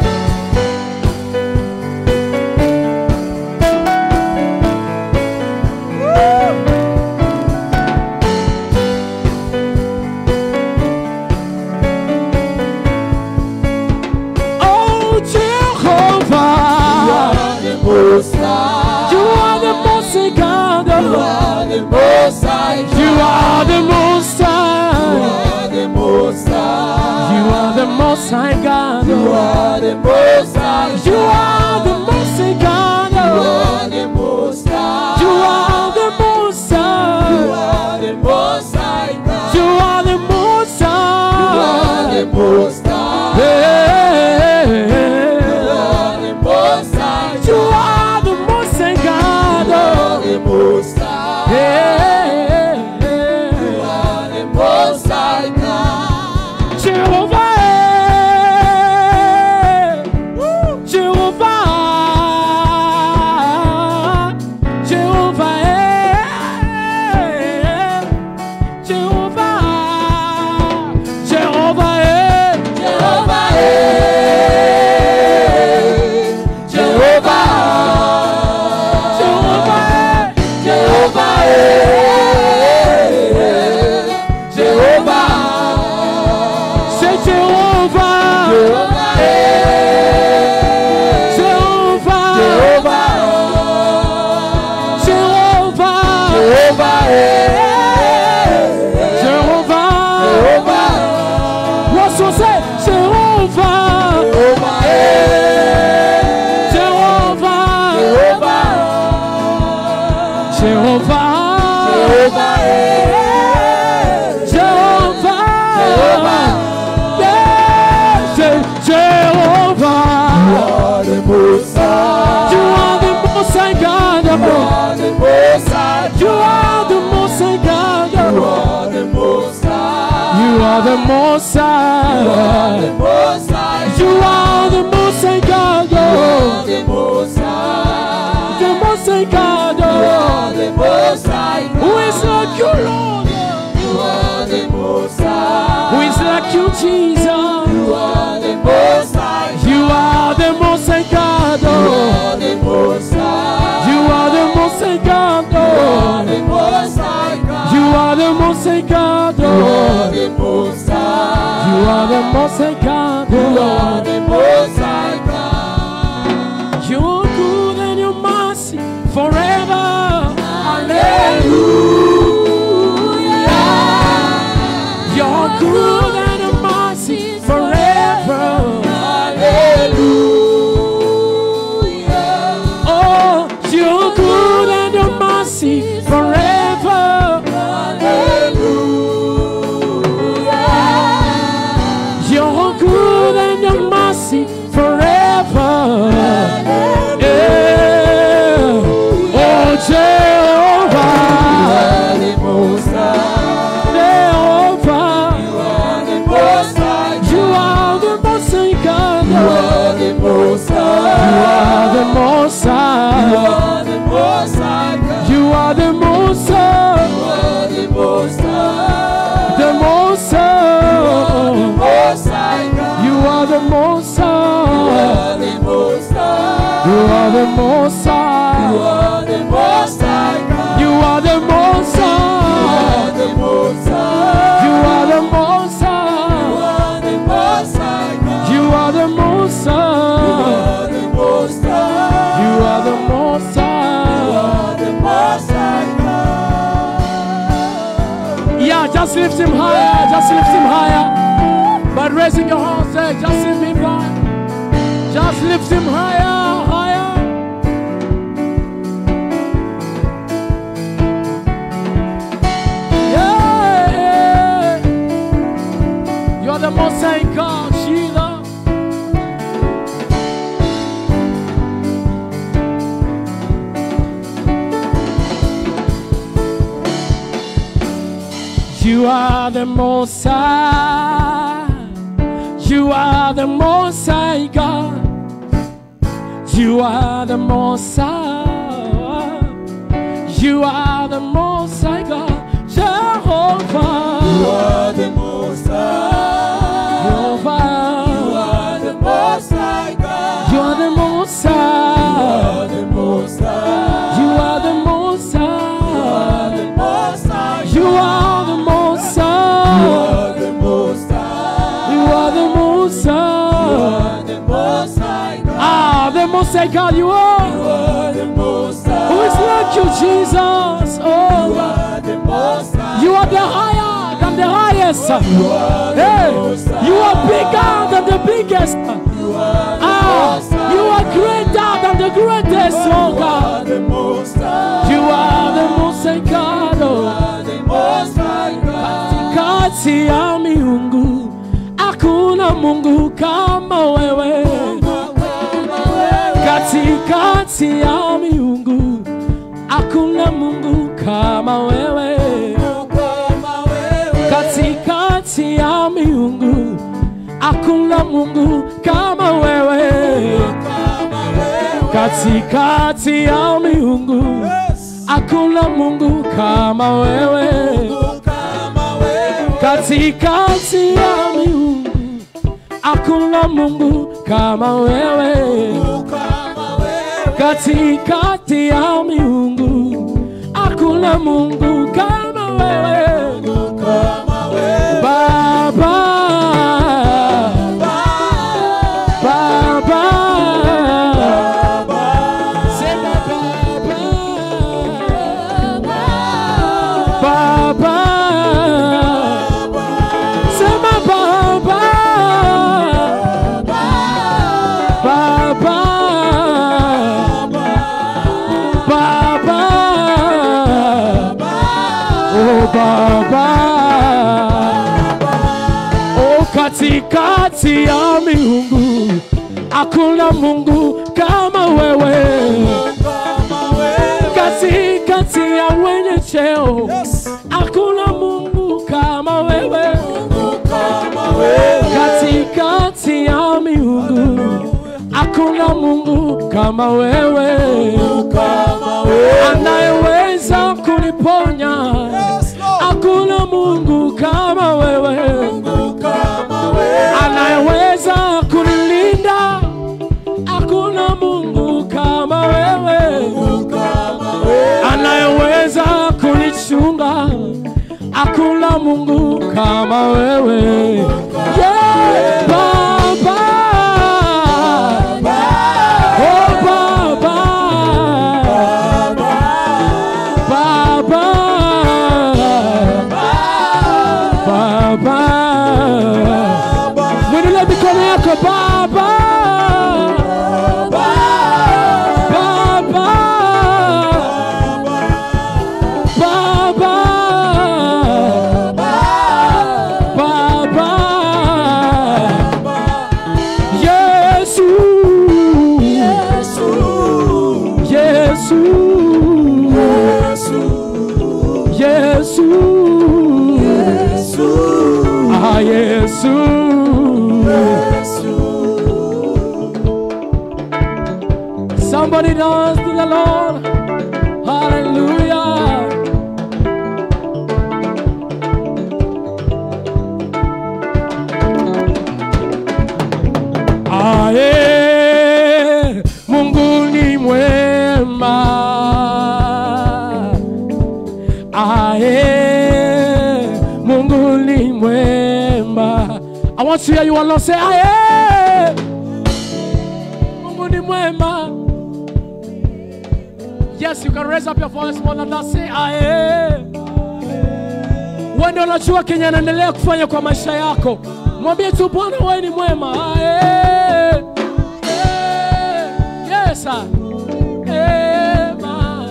Oh, Jehovah. the Most High. You are the most high God. You are the Most High. You are the most high. are the Most High. You are the most high God. You are the Most High. You are the most high God. You are the Most High. You are the most You high. are the Most High. God. You are the most You are the high. Most High. Yeah. You are the Most High. You are the most high You are God. the Most High. Yeah. You are the Most High. God. Jehovah, Jehovah, Jehovah, Jehovah, Jehovah, Jehovah, eh. Jehovah, Jehovah, Jehovah, eh. Jehovah, say Jehovah, Jehovah, eh. Jehovah, Jehovah, Jehovah, Jehovah, eh. Jehovah. Jehovah, What's your say? Jehovah, Jehovah, eh. Jehovah, Jehovah, Jehovah, Jehovah, eh. Jehovah, Jehovah. Yeah, say Jehovah. You are the Most High. You are the most high God. You are the Most High. You are the most high God. You are the Most High. You are the most You are high. the Most High. You are the most high God. You are the Most High. The most high God. You are the Most High. Who is like you, Lord? You are the Most High. Who is like you, Jesus? You are the Most High. You are the most high God. You are the Most High. You are the most high God. You are the Most High. You are the most high God. You are the Most High. You are the most high God. You are the Most High. God. You're good and your mercy forever. Hallelujah. You're good and your mercy forever. Hallelujah. Oh, you're good and your mercy forever. Hallelujah. You're good and your mercy forever. Yeah. Oh, Jehovah, are the Most High. Jehovah, You are the Most High. you are the most high God. You are the Most You High. are the most You high. are the Most High. God. You are the most high. You are the Most High. The most You are the high. Most High. God. You are the most You high. are the Most High. You are the most You high. are the Most High. God. You are the most You high. are the Most High. You are the most You high. are the Most High. God. You are the most You high. are the Most High. You are the most You high. are the Most High. God. Yeah, just lift him higher. Just lift him higher. By raising your hands, say, just lift him higher. Just lift him higher, higher. Yeah. You're the most high God, Sheila. You are the most high. You are the most high God. You are the most high. You are the most high God, Jehovah. You are the most high. Jehovah. You are the most high God. You are the most You high. are the most high. You are the most You high. are the most high. You are the most You high. are the most high. You are the most You high. are the most high God. Ah, the most high God you You are. are the most high. Who is like you, Jesus? Oh, You God. are the most high. You are the higher than the highest. You are the Hey, most high. you are bigger than the biggest. You are the Ah, most high. you are greater than the greatest, oh You are God. the most high. You are the most high God. You Oh. are the most high God. Kati ya miungu hakuna Mungu kama wewe. Katikati ya miungu hakuna Mungu kama wewe. Katikati ya miungu hakuna Mungu kama wewe. Katikati ya miungu hakuna Mungu kama wewe. Katikati ya miungu hakuna Mungu kama wewe. Katikati ya miungu hakuna Mungu kama wewe. Baba, Baba, sema Baba, Baba, sema Baba, Baba, Baba, oh Baba. Oh, katikati ya miungu hakuna Mungu kama wewe. Katikati ya wenye cheo hakuna Mungu kama wewe. Katikati ya miungu hakuna Mungu kama wewe anayeweza kuniponya. Hakuna Mungu kama wewe anayeweza kunilinda. Hakuna Mungu kama wewe anayeweza kunichunga. Hakuna Mungu kama wewe yeah, Baba. Oh, Baba. Baba. Baba. Mwinulie mikono yako Baba. Baba. Baba. Baba. Yesu. Yesu. Yesu. Ah, Yesu. Somebody dance to the Lord. Hallelujah. Ae, Mungu ni mwema. Ae, Mungu ni mwema. I want to hear you all say, Ae, Mungu ni mwema. Yes, you can raise up your voice more than that. Say, Ae. Wewe ndio unajua kenye anaendelea kufanya kwa maisha yako. Mwambie tu Bwana, wewe ni mwema. Ae. Eh, Yes, sir. Ema.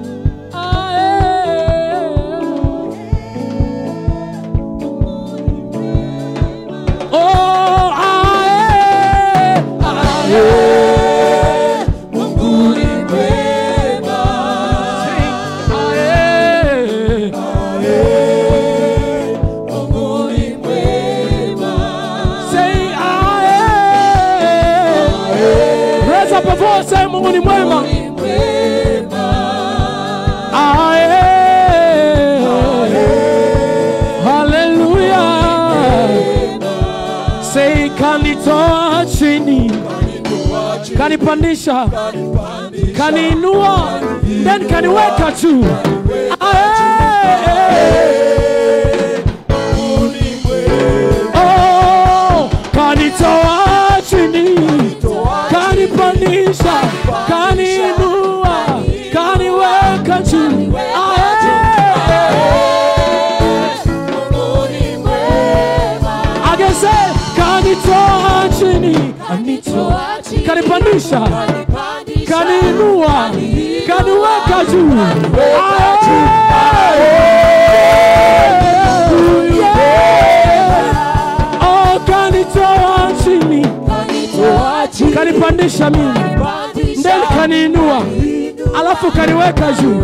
Ae. Oh, ae. Ae. Mungu ni mwema. Ae. Mungu ni mwema. Say ae. Raise up a voice, say Mungu ni mwema. Ni mwema. Ae. kanipandisha kaniinua then kaniweka juu Ae. Oh, kanitoa chini kanipandisha kaniinua kaniweka juu Ae. ageze kanitoa chini kanipandisha kaniinua kaniweka juu Yeah. Oh, kanitoa chini kanipandisha mimi ndeni kaniinua alafu kaniweka juu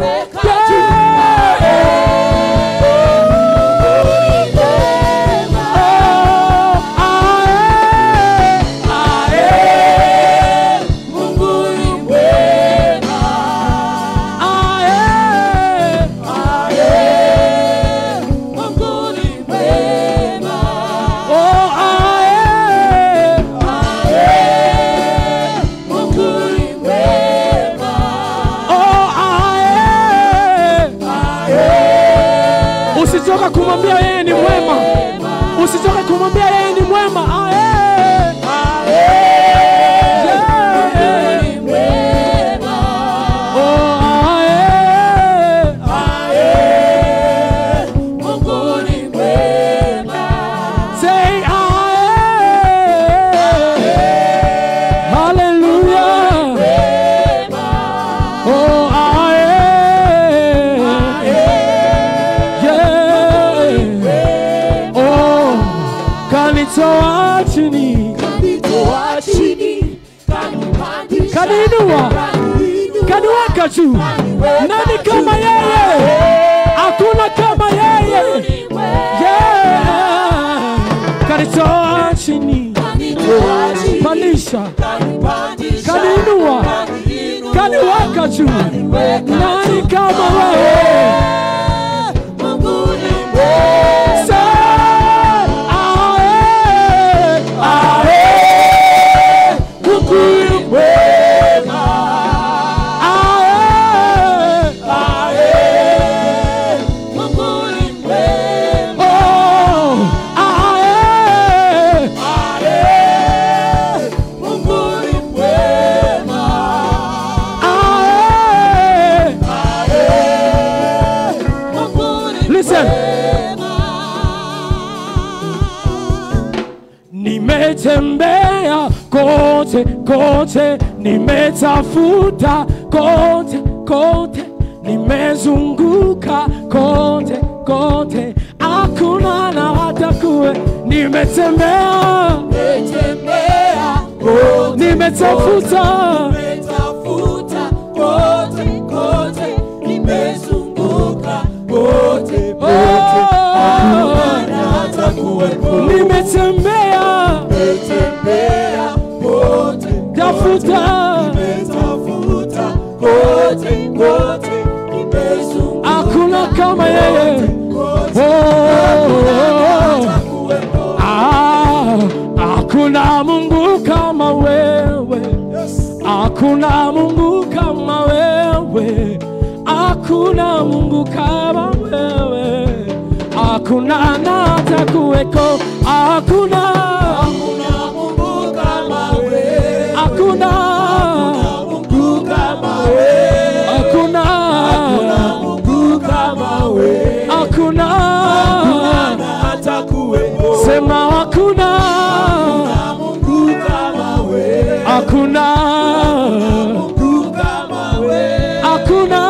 usichoka kumwambia yeye ni mwema usichoka kumwambia yeye ni mwema Ae. Yeah. Oh, ae. Say ae. Hallelujah. Oh, ae. Yeah. Oh, kanitoa chini kaniinua kaniweka juu nani kama yeye hakuna kama yeye yeah. kanitoa chini pandisha kaniinua kaniweka juu nani kama wewe Say, ae, ae, Mungu ni mwema. Ae, oh, ae, ae. Listen. Nimetembea kote kote, nimetafuta kote kote, nimezunguka kote kote, hakuna na hata kuwe. Nimetembea, nimetafuta oh, nimetembea tafuta, hakuna kama yeye. Oh, ah, hakuna Mungu kama wewe, hakuna Mungu kama wewe, hakuna Mungu kama wewe, hakuna na hata kuweko, hakuna hakuna hakuna hakuna sema hakuna hakuna hakuna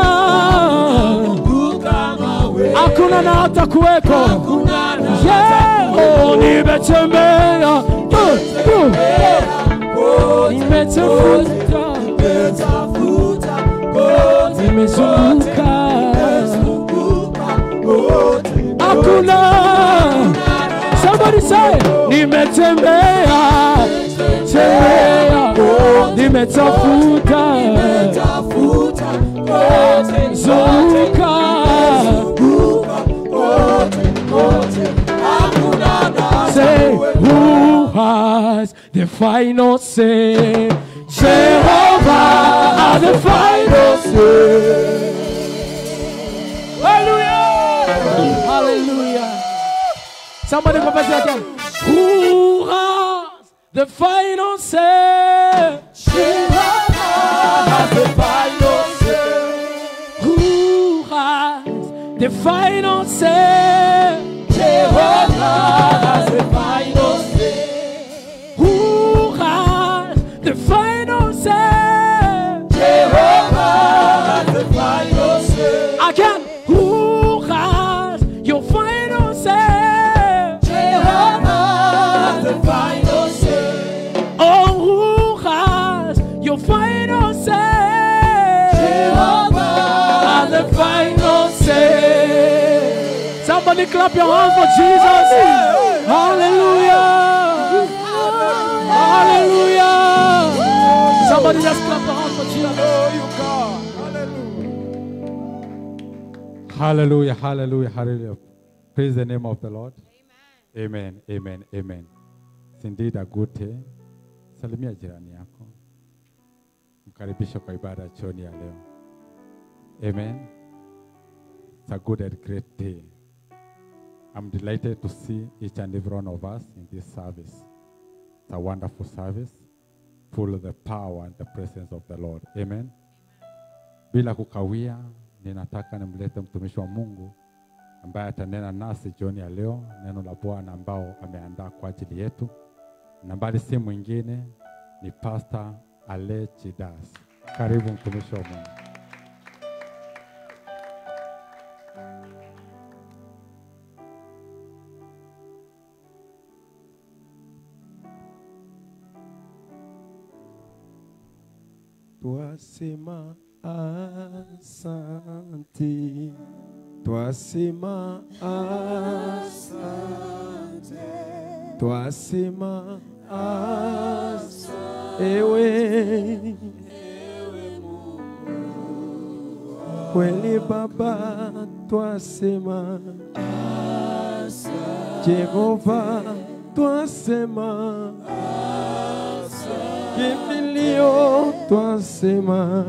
hakuna na hata kuweko yeah. oh, nimetembea uh, uh. nimetafuta nimezunguka hakuna somebody say nimetembea tembea nimetafuta zunguka say who has the final say Jehovah Somebody confess it again. Who has the final say? Has the final say. Who has the final say? Jehovah has the final say. Who has the final say? Jehovah has the final say. Again, who has your final say? Jehovah has the final say. Oh, who has your final say? Jehovah has the final say. Somebody clap your hands for Jesus. Hallelujah. Hallelujah. Somebody just clap your hands for Jesus. Hallelujah, hallelujah, hallelujah. Praise the name of the Lord. Amen, amen, amen. It's indeed a good day. Salimia jirani yako, mkaribishe kwa ibada ya jioni ya leo. Amen. It's a good and great day. I'm delighted to see each and every one of us in this service. It's a wonderful service, full of the power and the presence of the Lord. Amen. Bila kukawia, ninataka nimlete mtumishi wa Mungu ambaye atanena nasi jioni ya leo, neno la Bwana ambao ameandaa kwa ajili yetu. Nambari si mwingine ni Pastor Ale Chidas. Karibu mtumishi wa Mungu. Twasema asante, twasema asante, twasema asante, ewe kweli Baba, twasema Jehova, twasema kimbilio twasema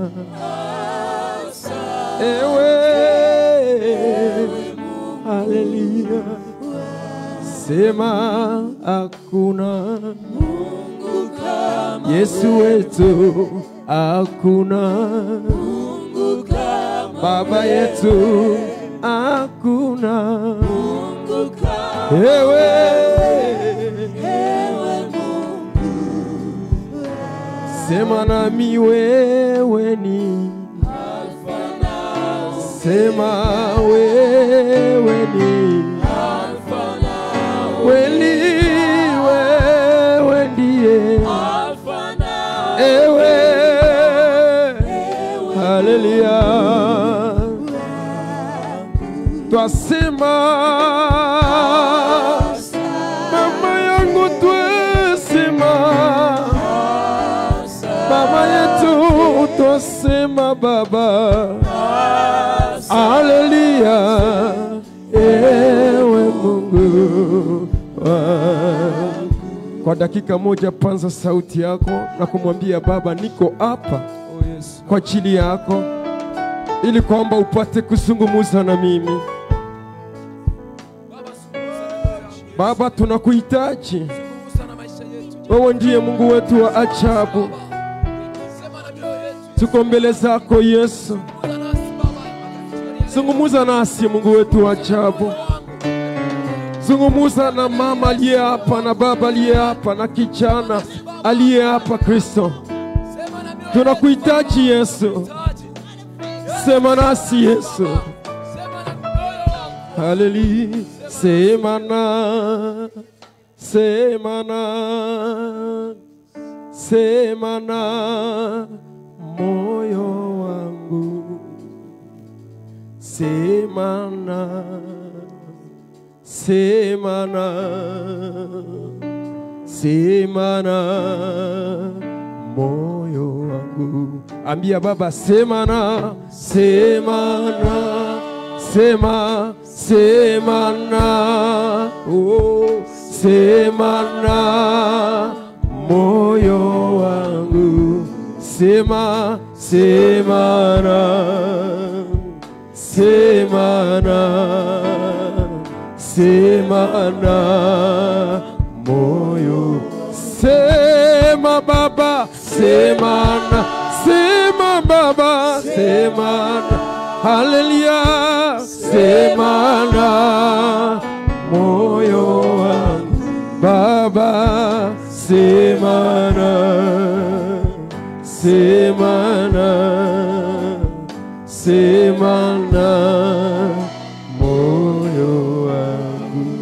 ewe haleluya sema hakuna Yesu wetu hakuna Baba yetu hakuna ewe Sema nami wewe ni Sema wewe ni Kweli wewe ndiye Ewe Haleluya Twasema Mama yangu twasema Baba yetu twasema Baba, haleluya, ewe Mungu wangu. Kwa dakika moja, panza sauti yako na kumwambia Baba, niko hapa kwa ajili yako, ili kwamba upate kuzungumza na mimi. Baba, tunakuhitaji wewe ndiye Mungu wetu wa ajabu. Tuko mbele zako Yesu, zungumuza nasi Mungu wetu wa ajabu. Zungumuza na mama aliye hapa na baba aliye hapa na kijana aliye hapa. Kristo, tunakuhitaji Yesu, sema nasi Yesu. Haleluya, sema na sema na sema na moyo wangu, sema na sema na sema na moyo wangu. Ambia Baba, sema na sema na sema sema na oh, sema na moyo wangu sema sema na sema na sema na moyo, sema Baba, sema na, sema Baba, sema na, haleluya, sema na moyo wangu Baba, sema na, sema na, sema na moyo wangu.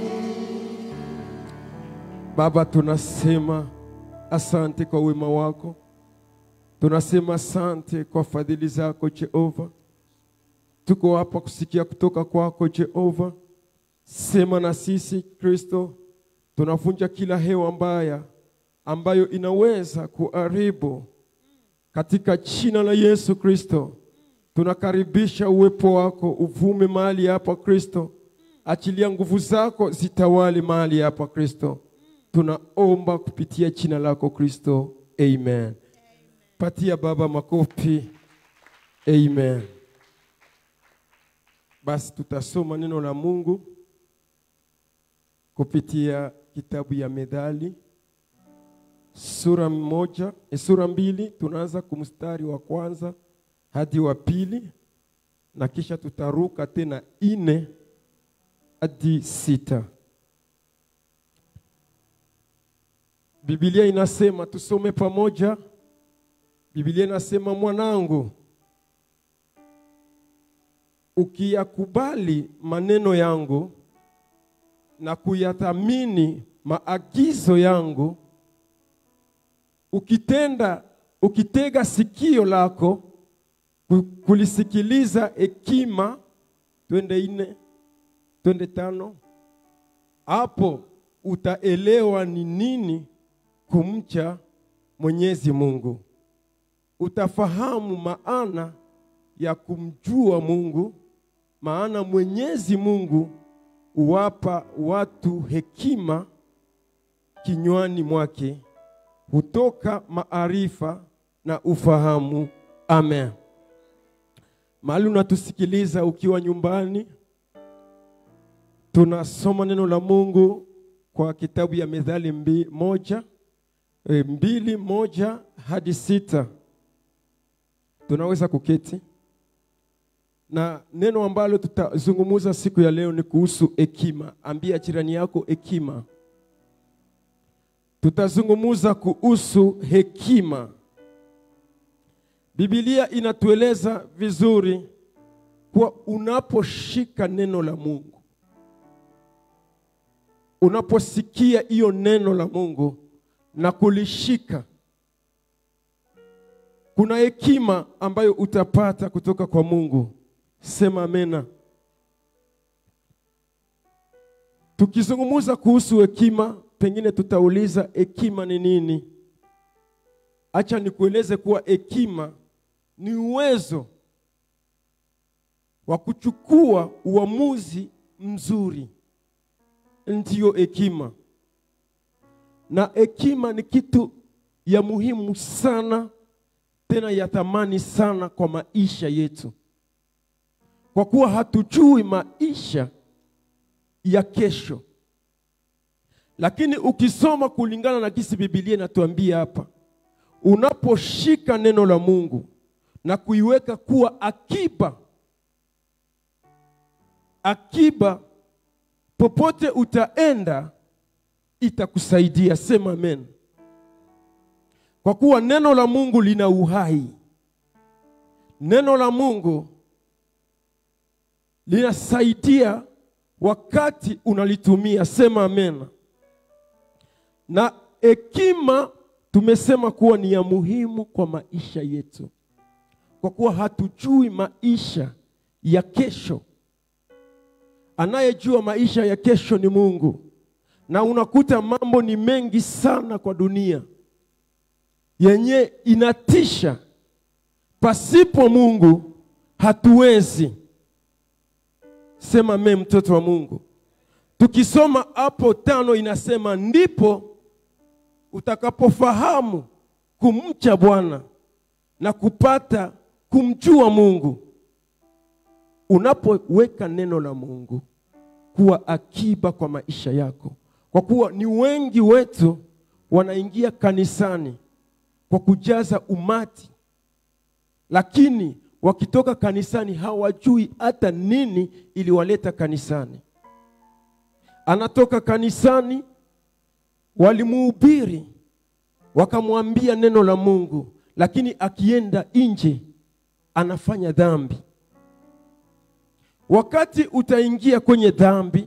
Baba, tunasema asante kwa wema wako, tunasema asante kwa fadhili zako Jehova. Tuko hapa kusikia kutoka kwako Jehova. Sema na sisi Kristo, tunavunja kila hewa mbaya ambayo inaweza kuharibu katika jina la Yesu Kristo. Tunakaribisha uwepo wako uvume mahali hapa Kristo, achilia nguvu zako zitawali mahali hapa Kristo. Tunaomba kupitia jina lako Kristo, amen. Patia Baba makofi, amen. Basi tutasoma neno la Mungu kupitia kitabu ya Methali sura moja, eh, sura mbili. Tunaanza kumstari wa kwanza hadi wa pili na kisha tutaruka tena ine hadi sita. Biblia inasema tusome pamoja. Biblia inasema mwanangu, ukiyakubali maneno yangu na kuyathamini maagizo yangu, ukitenda ukitega sikio lako ku- kulisikiliza hekima, twende ine, twende tano, hapo utaelewa ni nini kumcha Mwenyezi Mungu. Utafahamu maana ya kumjua Mungu, maana Mwenyezi Mungu huwapa watu hekima kinywani mwake, hutoka maarifa na ufahamu. Amen. Mahali unatusikiliza ukiwa nyumbani, tunasoma neno la Mungu kwa kitabu ya Methali mbi, moja, e, mbili moja hadi sita. Tunaweza kuketi na neno ambalo tutazungumza siku ya leo ni kuhusu hekima. Ambia jirani yako hekima. Tutazungumza kuhusu hekima. Biblia inatueleza vizuri kuwa unaposhika neno la Mungu, unaposikia hiyo neno la Mungu na kulishika, kuna hekima ambayo utapata kutoka kwa Mungu. Sema amena. Tukizungumza kuhusu hekima, pengine tutauliza hekima ni nini? Acha nikueleze kuwa hekima ni uwezo wa kuchukua uamuzi mzuri, ndiyo hekima. Na hekima ni kitu ya muhimu sana, tena ya thamani sana kwa maisha yetu, kwa kuwa hatujui maisha ya kesho. Lakini ukisoma kulingana na kisi Biblia inatuambia hapa, unaposhika neno la Mungu na kuiweka kuwa akiba, akiba popote utaenda itakusaidia. Sema amen. Kwa kuwa neno la Mungu lina uhai, neno la Mungu linasaidia wakati unalitumia. Sema amen. Na hekima tumesema kuwa ni ya muhimu kwa maisha yetu, kwa kuwa hatujui maisha ya kesho. Anayejua maisha ya kesho ni Mungu, na unakuta mambo ni mengi sana kwa dunia yenye inatisha. Pasipo Mungu hatuwezi. Sema me, mtoto wa Mungu. Tukisoma hapo tano inasema ndipo utakapofahamu kumcha Bwana na kupata kumjua Mungu. Unapoweka neno la Mungu, kuwa akiba kwa maisha yako, kwa kuwa ni wengi wetu wanaingia kanisani kwa kujaza umati, lakini wakitoka kanisani hawajui hata nini iliwaleta kanisani. Anatoka kanisani, walimuhubiri wakamwambia neno la Mungu, lakini akienda nje anafanya dhambi. Wakati utaingia kwenye dhambi,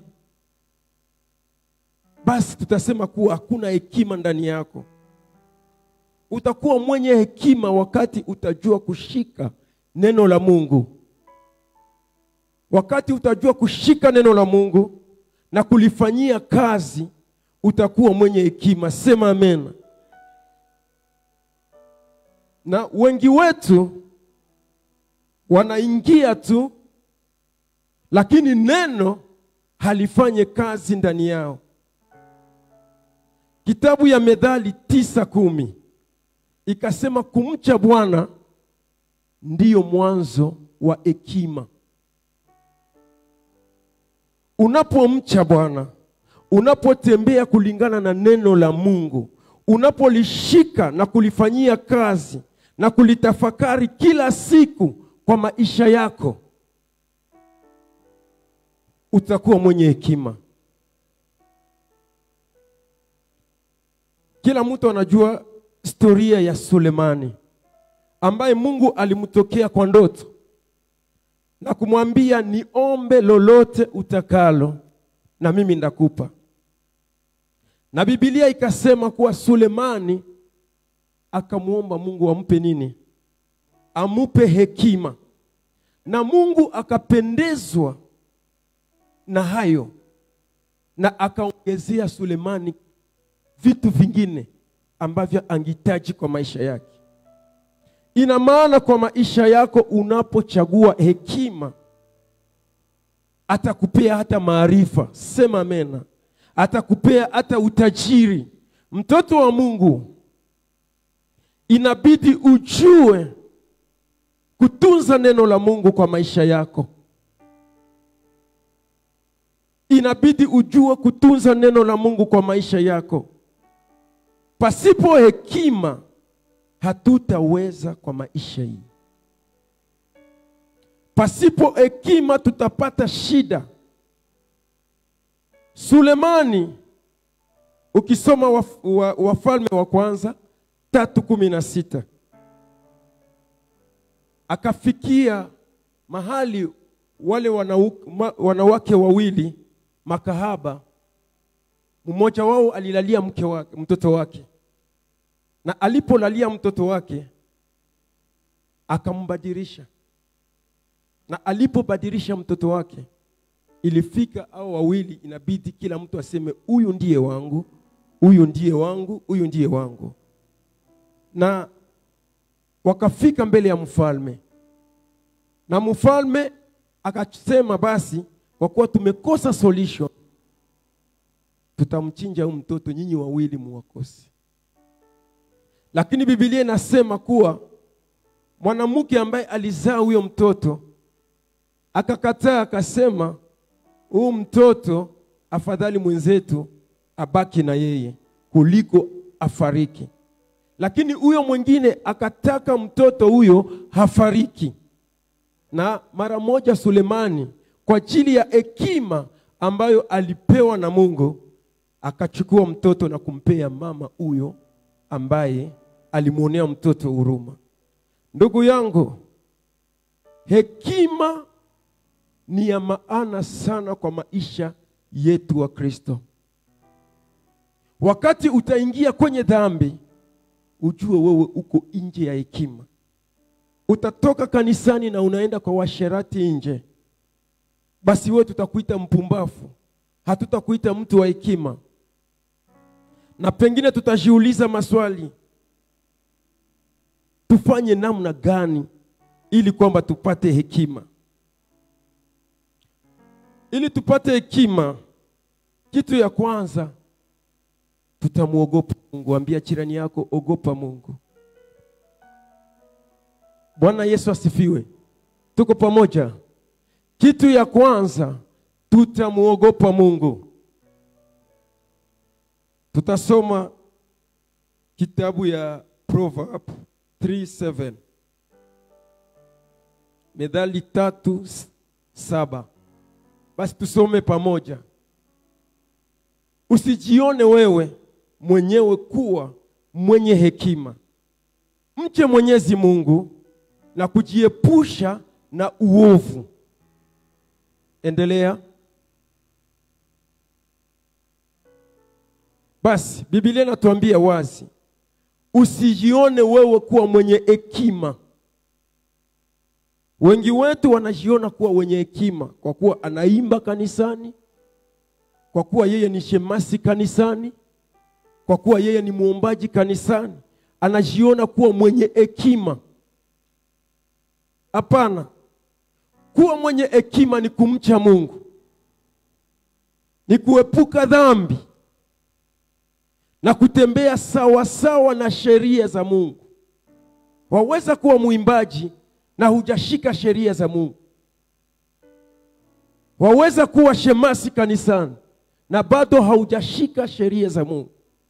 basi tutasema kuwa hakuna hekima ndani yako. Utakuwa mwenye hekima wakati utajua kushika neno la Mungu, wakati utajua kushika neno la Mungu na kulifanyia kazi, utakuwa mwenye hekima. Sema amen. Na wengi wetu wanaingia tu, lakini neno halifanye kazi ndani yao. Kitabu ya Methali tisa kumi ikasema kumcha Bwana ndiyo mwanzo wa hekima. Unapomcha Bwana, unapotembea kulingana na neno la Mungu, unapolishika na kulifanyia kazi na kulitafakari kila siku kwa maisha yako, utakuwa mwenye hekima. Kila mtu anajua historia ya Sulemani ambaye Mungu alimtokea kwa ndoto na kumwambia niombe lolote utakalo na mimi ndakupa. Na Biblia ikasema kuwa Sulemani akamwomba Mungu ampe nini? Amupe hekima, na Mungu akapendezwa na hayo, na akaongezea Sulemani vitu vingine ambavyo angehitaji kwa maisha yake. Ina maana kwa maisha yako, unapochagua hekima, atakupea hata maarifa. Sema amena. Atakupea hata utajiri. Mtoto wa Mungu, inabidi ujue kutunza neno la Mungu kwa maisha yako. Inabidi ujue kutunza neno la Mungu kwa maisha yako. Pasipo hekima hatutaweza kwa maisha hii. Pasipo hekima tutapata shida. Sulemani, ukisoma waf, wa, Wafalme wa kwanza tatu kumi na sita akafikia mahali wale wanau, ma, wanawake wawili makahaba, mmoja wao alilalia mke wake, mtoto wake na alipolalia mtoto wake akambadilisha, na alipobadilisha mtoto wake, ilifika hao wawili, inabidi kila mtu aseme huyu ndiye wangu, huyu ndiye wangu, huyu ndiye wangu. Na wakafika mbele ya mfalme, na mfalme akasema, basi kwa kuwa tumekosa solution, tutamchinja huyu mtoto, nyinyi wawili muwakose lakini Biblia inasema kuwa mwanamke ambaye alizaa huyo mtoto akakataa, akasema huyu mtoto afadhali mwenzetu abaki na yeye kuliko afariki. Lakini huyo mwingine akataka mtoto huyo hafariki, na mara moja Sulemani kwa ajili ya hekima ambayo alipewa na Mungu akachukua mtoto na kumpea mama huyo ambaye alimwonea mtoto huruma. Ndugu yangu, hekima ni ya maana sana kwa maisha yetu wa Kristo. Wakati utaingia kwenye dhambi, ujue wewe uko nje ya hekima. Utatoka kanisani na unaenda kwa washerati nje, basi wewe tutakuita mpumbafu, hatutakuita mtu wa hekima na pengine tutajiuliza maswali, tufanye namna gani ili kwamba tupate hekima. Ili tupate hekima, kitu ya kwanza tutamwogopa Mungu. Ambia jirani yako, ogopa Mungu. Bwana Yesu asifiwe. Tuko pamoja. Kitu ya kwanza tutamwogopa Mungu. Tutasoma kitabu ya Proverb 3:7 Methali tatu s- saba. Basi tusome pamoja. Usijione wewe mwenyewe kuwa mwenye hekima, mche Mwenyezi Mungu na kujiepusha na uovu. Endelea. Basi Biblia inatuambia wazi, usijione wewe kuwa mwenye hekima. Wengi wetu wanajiona kuwa wenye hekima kwa kuwa anaimba kanisani, kwa kuwa yeye ni shemasi kanisani, kwa kuwa yeye ni muombaji kanisani, anajiona kuwa mwenye hekima. Hapana, kuwa mwenye hekima ni kumcha Mungu, ni kuepuka dhambi na kutembea sawa sawa na sheria za Mungu. Waweza kuwa mwimbaji na hujashika sheria za Mungu. Waweza kuwa shemasi kanisani na bado haujashika sheria za Mungu.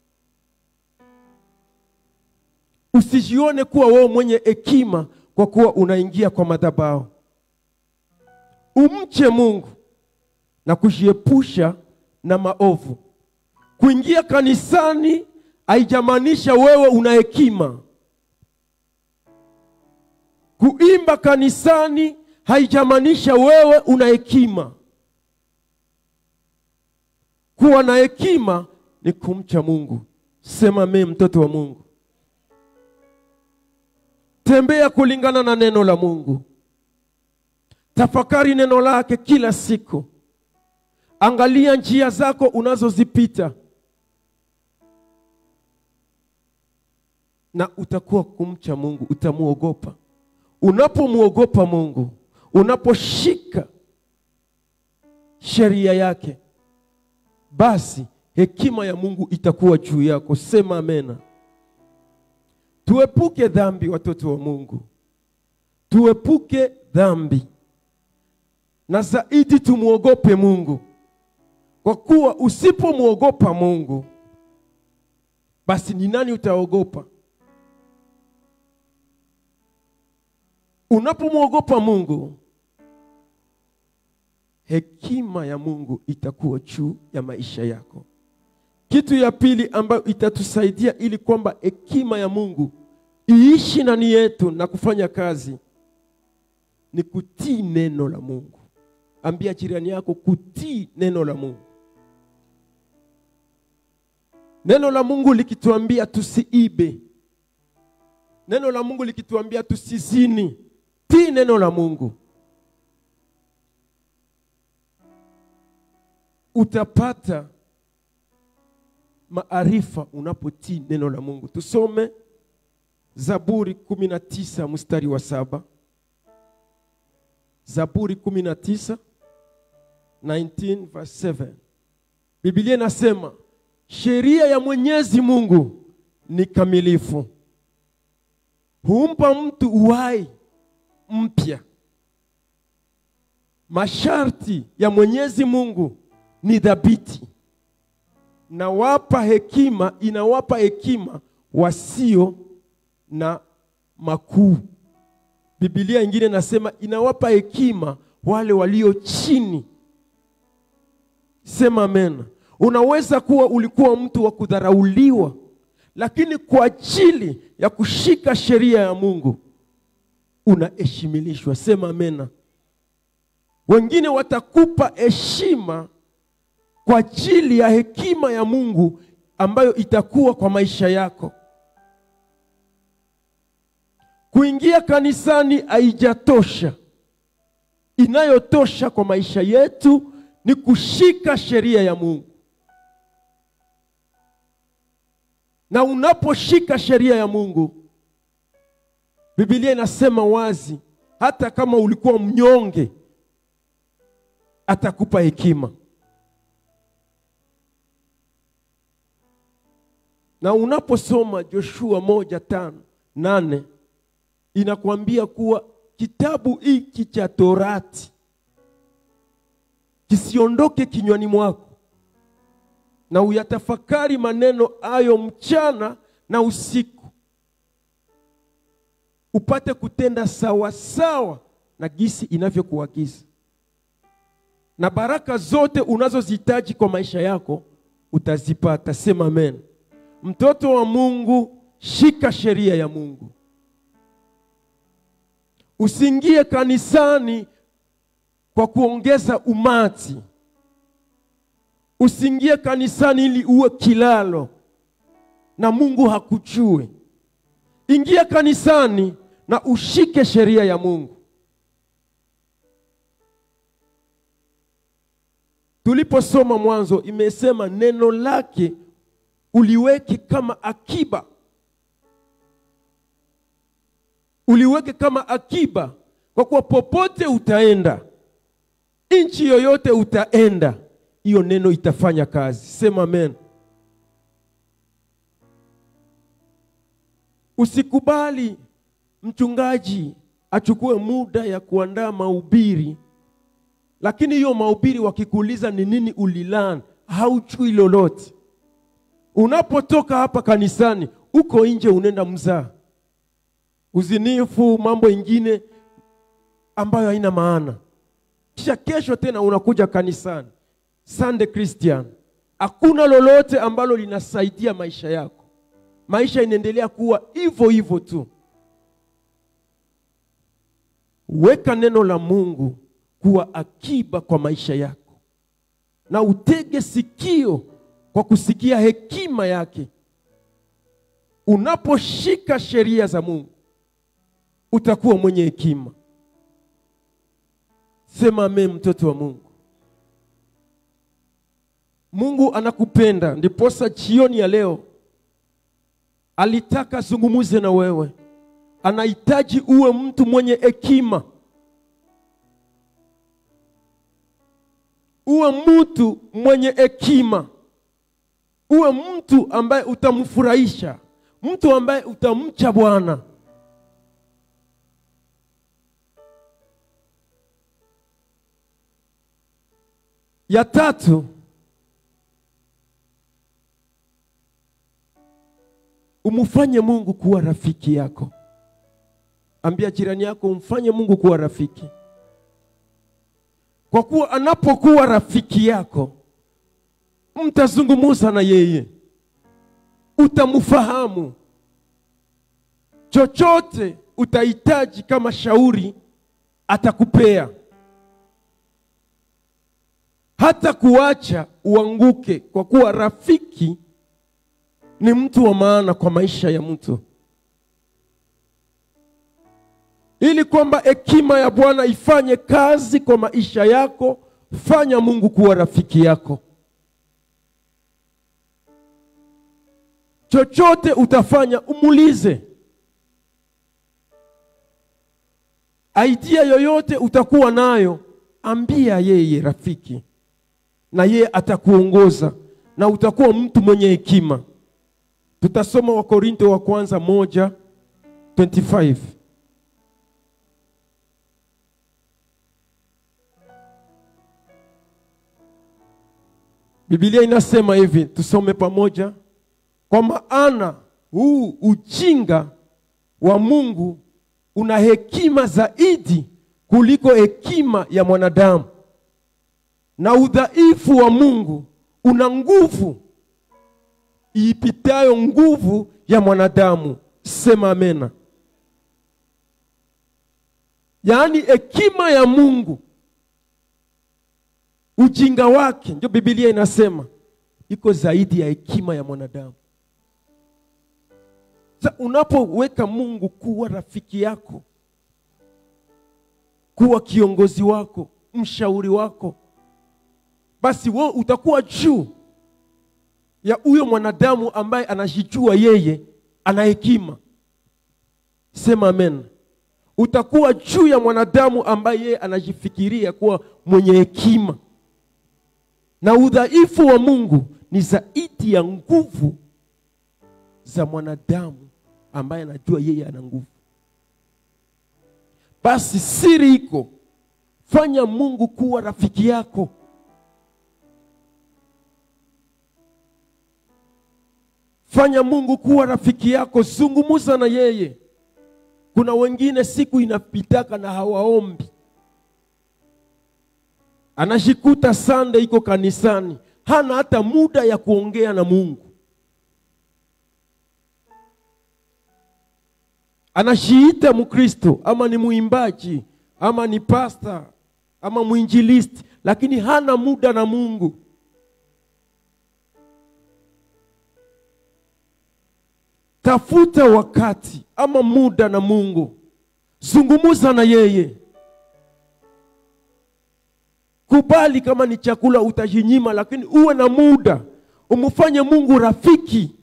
Usijione kuwa wewe mwenye hekima kwa kuwa unaingia kwa madhabahu. Umche Mungu na kujiepusha na maovu. Kuingia kanisani haijamaanisha wewe una hekima. Kuimba kanisani haijamaanisha wewe una hekima. Kuwa na hekima ni kumcha Mungu. Sema mimi mtoto wa Mungu. Tembea kulingana na neno la Mungu. Tafakari neno lake kila siku. Angalia njia zako unazozipita, na utakuwa kumcha Mungu, utamwogopa. Unapomwogopa Mungu, unaposhika sheria yake, basi hekima ya Mungu itakuwa juu yako. Sema amena. Tuepuke dhambi, watoto wa Mungu, tuepuke dhambi, na zaidi tumwogope Mungu, kwa kuwa usipomwogopa Mungu, basi ni nani utaogopa? Unapomwogopa Mungu, hekima ya Mungu itakuwa juu ya maisha yako. Kitu ya pili ambayo itatusaidia ili kwamba hekima ya Mungu iishi ndani yetu na kufanya kazi ni kutii neno la Mungu. Ambia jirani yako kutii neno la Mungu. Neno la Mungu likituambia tusiibe, neno la Mungu likituambia tusizini, tii neno la Mungu. Utapata maarifa unapotii neno la Mungu. Tusome Zaburi kumi na tisa mstari wa saba. Zaburi kumi na tisa 19 verse 7. Biblia inasema sheria ya Mwenyezi Mungu ni kamilifu, humpa mtu uhai mpya. Masharti ya Mwenyezi Mungu ni dhabiti na wapa hekima, inawapa hekima wasio na makuu. Biblia ingine nasema inawapa hekima wale walio chini. Sema amen. Unaweza kuwa ulikuwa mtu wa kudharauliwa, lakini kwa ajili ya kushika sheria ya Mungu unaheshimilishwa. Sema amena. Wengine watakupa heshima kwa ajili ya hekima ya Mungu ambayo itakuwa kwa maisha yako. Kuingia kanisani haijatosha. Inayotosha kwa maisha yetu ni kushika sheria ya Mungu. Na unaposhika sheria ya Mungu, Biblia inasema wazi, hata kama ulikuwa mnyonge, atakupa hekima. Na unaposoma Joshua moja tano nane inakwambia kuwa kitabu hiki cha Torati kisiondoke kinywani mwako, na uyatafakari maneno hayo mchana na usiku, upate kutenda sawa sawa na gisi inavyokuagiza, na baraka zote unazozihitaji kwa maisha yako utazipata. Sema amen. Mtoto wa Mungu, shika sheria ya Mungu. Usiingie kanisani kwa kuongeza umati. Usiingie kanisani ili uwe kilalo na Mungu hakujue. Ingia kanisani na ushike sheria ya Mungu. Tuliposoma mwanzo, imesema neno lake uliweke kama akiba, uliweke kama akiba, kwa kuwa popote utaenda, nchi yoyote utaenda, hiyo neno itafanya kazi. Sema amen. Usikubali mchungaji achukue muda ya kuandaa mahubiri, lakini hiyo mahubiri wakikuuliza ni nini ulilan, haujui lolote. Unapotoka hapa kanisani, uko nje unaenda mzaa, uzinifu, mambo ingine ambayo haina maana. Kisha kesho tena unakuja kanisani, Sunday Christian, hakuna lolote ambalo linasaidia maisha yako. Maisha inaendelea kuwa hivyo hivyo tu. Weka neno la Mungu kuwa akiba kwa maisha yako, na utege sikio kwa kusikia hekima yake. Unaposhika sheria za Mungu utakuwa mwenye hekima. Sema amen, mtoto wa Mungu. Mungu anakupenda, ndiposa jioni ya leo alitaka zungumuze na wewe. Anahitaji uwe mtu mwenye hekima, uwe mtu mwenye hekima, uwe mtu ambaye utamfurahisha, mtu ambaye utamcha Bwana. Ya tatu, umfanye Mungu kuwa rafiki yako. Ambia jirani yako, umfanye Mungu kuwa rafiki, kwa kuwa anapokuwa rafiki yako, mtazungumza na yeye, utamfahamu. Chochote utahitaji kama shauri, atakupea hata kuacha uanguke, kwa kuwa rafiki ni mtu wa maana kwa maisha ya mtu. Ili kwamba hekima ya Bwana ifanye kazi kwa maisha yako, fanya Mungu kuwa rafiki yako. Chochote utafanya, umulize. Idea yoyote utakuwa nayo, ambia yeye rafiki na yeye atakuongoza na utakuwa mtu mwenye hekima. Tutasoma Wakorinto wa kwanza moja 25. Biblia inasema hivi, tusome pamoja. Kwa maana huu ujinga wa Mungu una hekima zaidi kuliko hekima ya mwanadamu na udhaifu wa Mungu una nguvu iipitayo nguvu ya mwanadamu. Sema amena. Yaani hekima ya Mungu, ujinga wake, ndio Biblia inasema iko zaidi ya hekima ya mwanadamu. Sasa unapoweka Mungu kuwa rafiki yako, kuwa kiongozi wako, mshauri wako basi wewe utakuwa juu ya huyo mwanadamu ambaye anajijua yeye ana hekima. Sema amen. Utakuwa juu ya mwanadamu ambaye yeye anajifikiria kuwa mwenye hekima, na udhaifu wa Mungu ni zaidi ya nguvu za mwanadamu ambaye anajua yeye ana nguvu. Basi siri iko, fanya Mungu kuwa rafiki yako fanya mungu kuwa rafiki yako zungumuza na yeye kuna wengine siku inapitaka na hawaombi anashikuta sande iko kanisani hana hata muda ya kuongea na mungu anashiita mkristo ama ni mwimbaji ama ni pasta ama mwinjilisti lakini hana muda na mungu tafuta wakati ama muda na mungu zungumuza na yeye kubali kama ni chakula utajinyima lakini uwe na muda umfanye mungu rafiki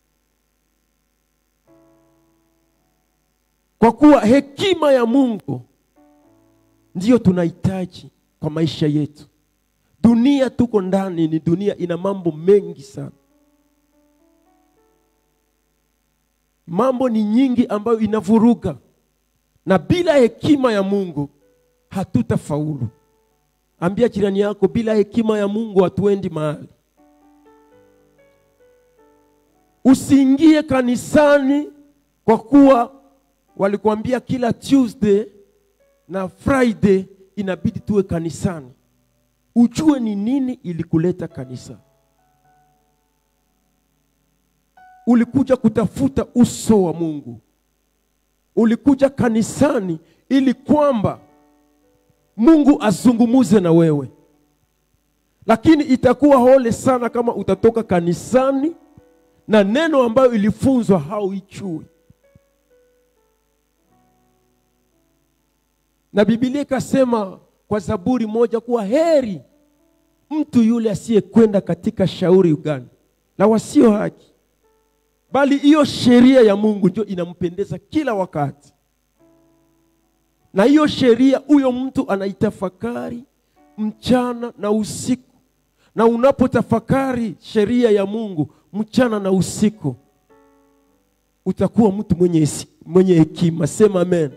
kwa kuwa hekima ya mungu ndiyo tunahitaji kwa maisha yetu dunia tuko ndani ni dunia ina mambo mengi sana mambo ni nyingi ambayo inavuruga na bila hekima ya mungu hatutafaulu ambia jirani yako bila hekima ya mungu hatuendi mahali usiingie kanisani kwa kuwa walikuambia kila tuesday na friday inabidi tuwe kanisani ujue ni nini ilikuleta kanisa ulikuja kutafuta uso wa mungu ulikuja kanisani ili kwamba mungu azungumuze na wewe lakini itakuwa hole sana kama utatoka kanisani na neno ambayo ilifunzwa hauichui na bibilia ikasema kwa zaburi moja kuwa heri mtu yule asiyekwenda katika shauri gani la wasio haki bali hiyo sheria ya mungu ndio inampendeza kila wakati na hiyo sheria huyo mtu anaitafakari mchana na usiku na unapotafakari sheria ya mungu mchana na usiku utakuwa mtu mwenye, hesi- mwenye hekima sema amen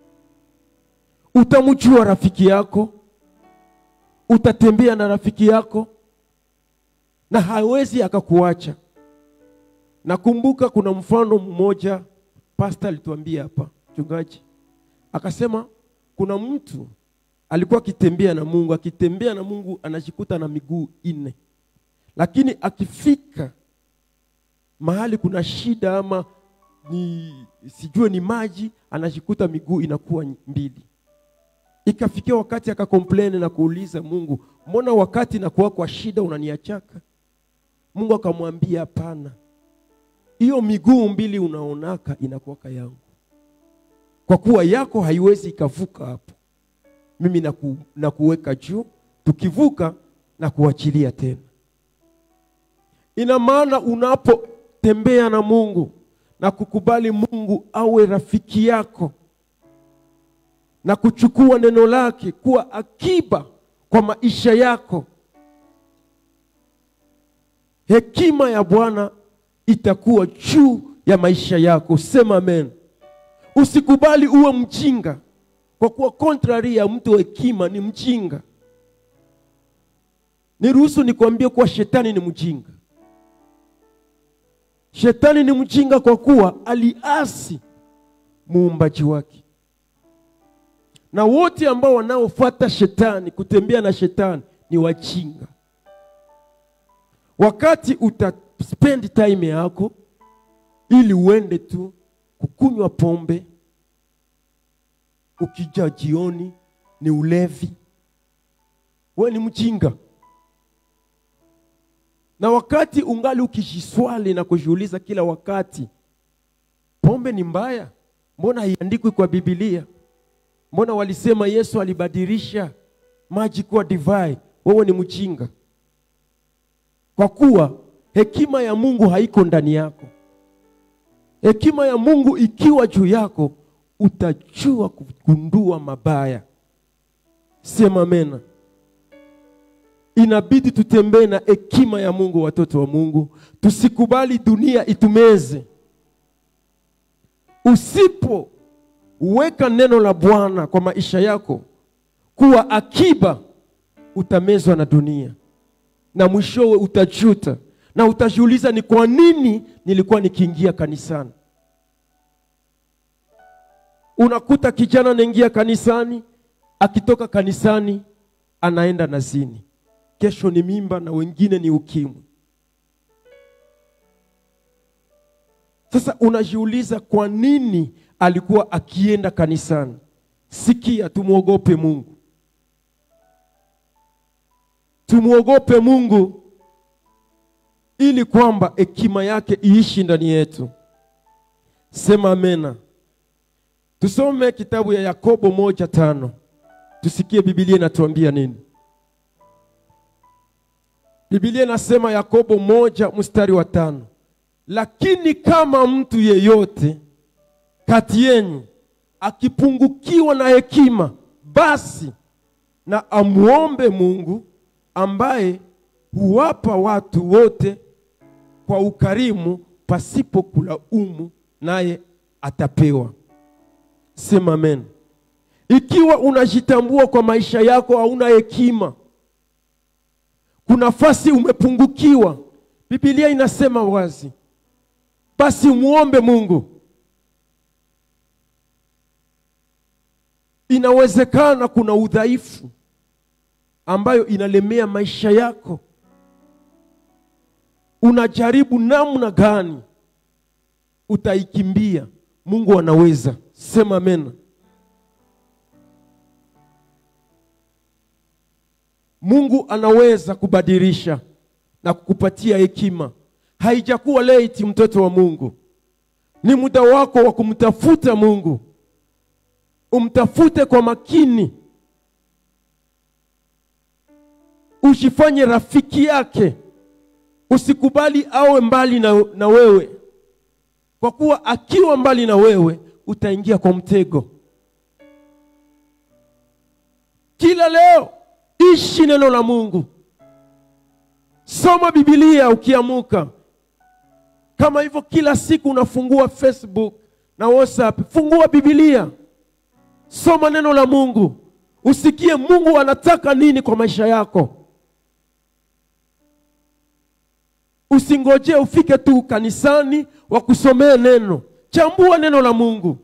utamjua rafiki yako utatembea na rafiki yako na hawezi akakuacha nakumbuka kuna mfano mmoja pasta alituambia hapa mchungaji akasema kuna mtu alikuwa akitembea na mungu akitembea na mungu anajikuta na miguu nne lakini akifika mahali kuna shida ama ni sijue ni maji anajikuta miguu inakuwa mbili ikafikia wakati akakompleni na kuuliza mungu mbona wakati nakuwa kwa shida unaniachaka mungu akamwambia hapana hiyo miguu mbili unaonaka inakuwaka yangu kwa kuwa yako haiwezi ikavuka hapo mimi naku, nakuweka juu tukivuka na kuachilia tena ina maana unapotembea na mungu na kukubali mungu awe rafiki yako na kuchukua neno lake kuwa akiba kwa maisha yako hekima ya bwana itakuwa juu ya maisha yako sema amen usikubali uwe mjinga kwa kuwa contrary ya mtu wa hekima ni mjinga niruhusu nikwambie kuwa shetani ni mjinga shetani ni mjinga kwa kuwa aliasi muumbaji wake na wote ambao wanaofuata shetani kutembea na shetani ni wajinga wakati uta spend time yako ili uende tu kukunywa pombe ukija jioni ni ulevi we ni mjinga na wakati ungali ukijiswali na kujiuliza kila wakati pombe ni mbaya mbona haiandikwi kwa bibilia mbona walisema yesu alibadilisha maji kuwa divai wewe ni mjinga kwa kuwa hekima ya mungu haiko ndani yako hekima ya mungu ikiwa juu yako utajua kugundua mabaya sema mena inabidi tutembee na hekima ya mungu watoto wa mungu tusikubali dunia itumeze usipoweka neno la bwana kwa maisha yako kuwa akiba utamezwa na dunia na mwishowe utajuta na utajiuliza ni kwa nini nilikuwa nikiingia kanisani. Unakuta kijana anaingia kanisani, akitoka kanisani anaenda nazini, kesho ni mimba na wengine ni ukimwi. Sasa unajiuliza kwa nini alikuwa akienda kanisani? Sikia, tumwogope Mungu, tumwogope Mungu ili kwamba hekima yake iishi ndani yetu. Sema amena. Tusome kitabu ya Yakobo moja tano tusikie Biblia inatuambia nini. Biblia inasema Yakobo moja mstari wa tano lakini kama mtu yeyote kati yenu akipungukiwa na hekima, basi na amuombe Mungu ambaye huwapa watu wote kwa ukarimu pasipo kulaumu, naye atapewa. Sema amen. Ikiwa unajitambua kwa maisha yako hauna hekima, kuna nafasi umepungukiwa, Biblia inasema wazi, basi muombe Mungu. Inawezekana kuna udhaifu ambayo inalemea maisha yako, unajaribu namna gani utaikimbia. Mungu anaweza. Sema amen. Mungu anaweza kubadilisha na kukupatia hekima. Haijakuwa late, mtoto wa Mungu, ni muda wako wa kumtafuta Mungu. Umtafute kwa makini, usifanye rafiki yake, usikubali awe mbali na, na wewe, kwa kuwa akiwa mbali na wewe utaingia kwa mtego. Kila leo ishi neno la Mungu, soma Biblia ukiamuka. Kama hivyo kila siku unafungua Facebook na WhatsApp, fungua Biblia, soma neno la Mungu, usikie Mungu anataka nini kwa maisha yako. Usingojee ufike tu kanisani wakusomee neno, chambua neno la Mungu,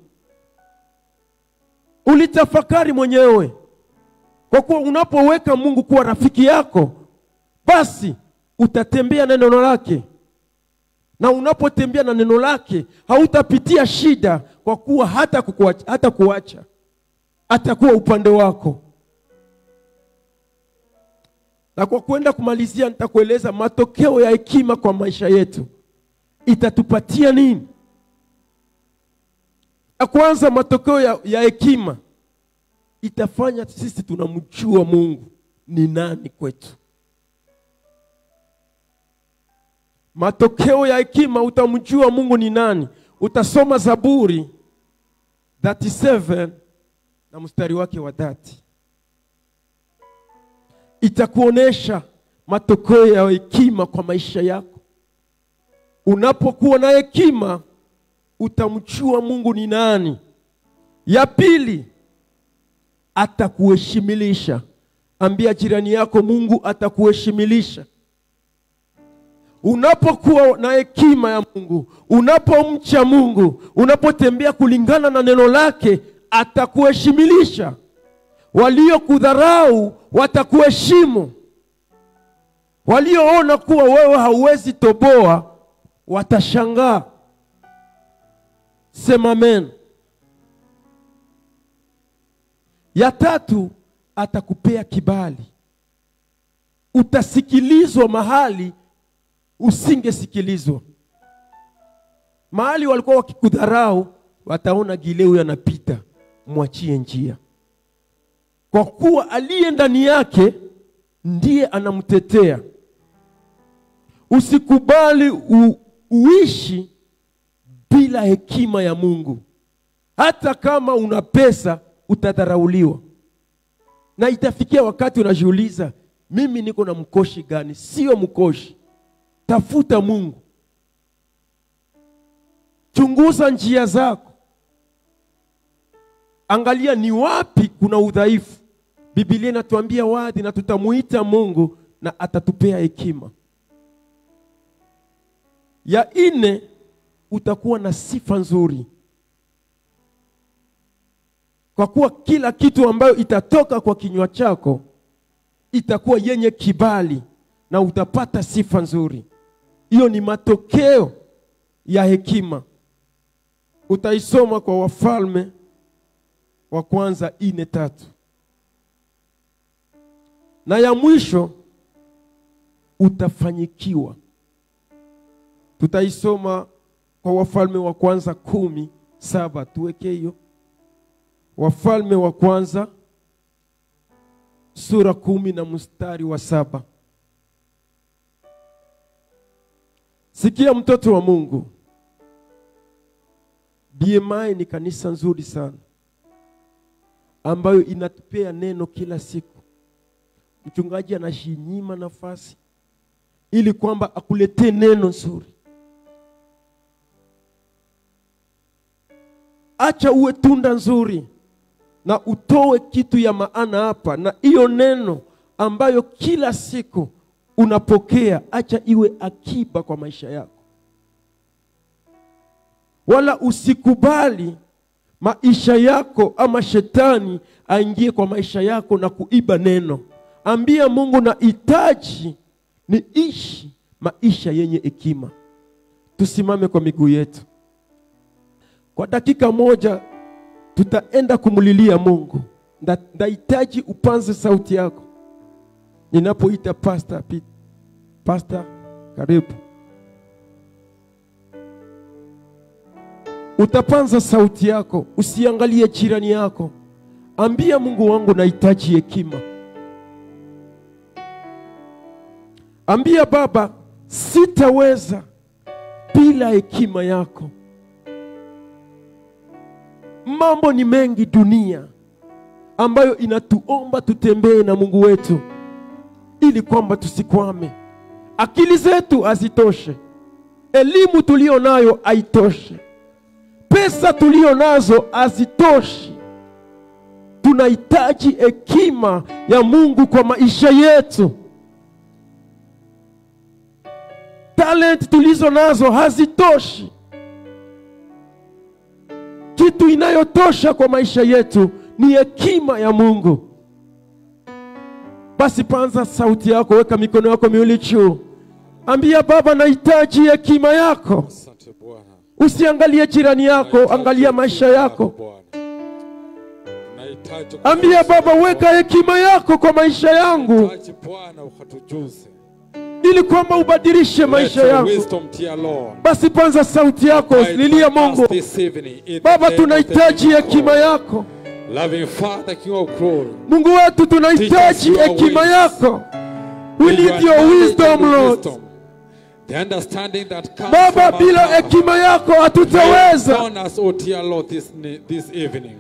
ulitafakari mwenyewe, kwa kuwa unapoweka Mungu kuwa rafiki yako, basi utatembea na neno lake, na unapotembea na neno lake hautapitia shida, kwa kuwa hata kukuacha, hata kuacha atakuwa upande wako. Na kwa kwenda kumalizia, nitakueleza matokeo ya hekima kwa maisha yetu itatupatia nini. Ya kwanza, matokeo ya, ya hekima itafanya sisi tunamjua Mungu ni nani kwetu. Matokeo ya hekima, utamjua Mungu ni nani. Utasoma Zaburi 37 na mstari wake wa dhati itakuonesha matokeo ya hekima kwa maisha yako. Unapokuwa na hekima, utamjua Mungu ni nani. Ya pili, atakuheshimilisha. Ambia jirani yako, Mungu atakuheshimilisha. Unapokuwa na hekima ya Mungu, unapomcha Mungu, unapotembea kulingana na neno lake, atakuheshimilisha. Waliokudharau watakuheshimu, walioona kuwa wewe hauwezi toboa watashangaa. Sema amen. Ya tatu, atakupea kibali. Utasikilizwa mahali usingesikilizwa. Mahali walikuwa wakikudharau, wataona gile huyu anapita, mwachie njia, kwa kuwa aliye ndani yake ndiye anamtetea. Usikubali u, uishi bila hekima ya Mungu. Hata kama una pesa utadharauliwa, na itafikia wakati unajiuliza, mimi niko na mkoshi gani? Sio mkoshi. Tafuta Mungu, chunguza njia zako, angalia ni wapi kuna udhaifu. Biblia inatuambia wazi, na tutamuita Mungu na atatupea hekima. Ya nne, utakuwa na sifa nzuri, kwa kuwa kila kitu ambayo itatoka kwa kinywa chako itakuwa yenye kibali na utapata sifa nzuri. Hiyo ni matokeo ya hekima. Utaisoma kwa Wafalme wa kwanza ine tatu na ya mwisho utafanyikiwa. Tutaisoma kwa Wafalme wa kwanza kumi saba. Tuweke hiyo Wafalme wa kwanza sura kumi na mstari wa saba. Sikia mtoto wa Mungu, BMI ni kanisa nzuri sana ambayo inatupea neno kila siku. Mchungaji anashinyima nafasi ili kwamba akuletee neno nzuri. Acha uwe tunda nzuri na utoe kitu ya maana hapa, na hiyo neno ambayo kila siku unapokea, acha iwe akiba kwa maisha yako, wala usikubali maisha yako ama shetani aingie kwa maisha yako na kuiba neno. Ambia Mungu, nahitaji niishi maisha yenye hekima. Tusimame kwa miguu yetu kwa dakika moja, tutaenda kumlilia Mungu. Nda- Ndahitaji upanze sauti yako ninapoita pasta. Pi- Pasta, karibu. Utapanza sauti yako, usiangalie jirani yako. Ambia Mungu wangu, nahitaji hekima. Ambia Baba, sitaweza bila hekima yako. Mambo ni mengi dunia ambayo inatuomba tutembee na Mungu wetu ili kwamba tusikwame. Akili zetu hazitoshe, elimu tulio nayo haitoshe, pesa tulio nazo hazitoshi. Tunahitaji hekima ya Mungu kwa maisha yetu. Talent tulizo nazo hazitoshi. Kitu inayotosha kwa maisha yetu ni hekima ya Mungu. Basi panza sauti yako, weka mikono yako miwili juu, ambia Baba, nahitaji hekima yako. Asante Bwana. Usiangalie jirani yako, angalia maisha yako. Nahitaji Ambia Baba, weka hekima yako kwa maisha yangu, Nahitaji Bwana ukatujuze. ili kwamba ubadilishe Let maisha your yangu. wisdom, dear Lord. Basi panza sauti yako, lilia Mungu. This evening, in the Baba, name of the tunahitaji living hekima God. yako. Loving Father, King of glory. Mungu wetu, tunahitaji your hekima ways. yako. We With need your knowledge wisdom, and Lord. wisdom, The understanding that comes Baba, from bila above. hekima yako Lay hatutaweza. upon us, oh dear Lord, this, ni- this evening.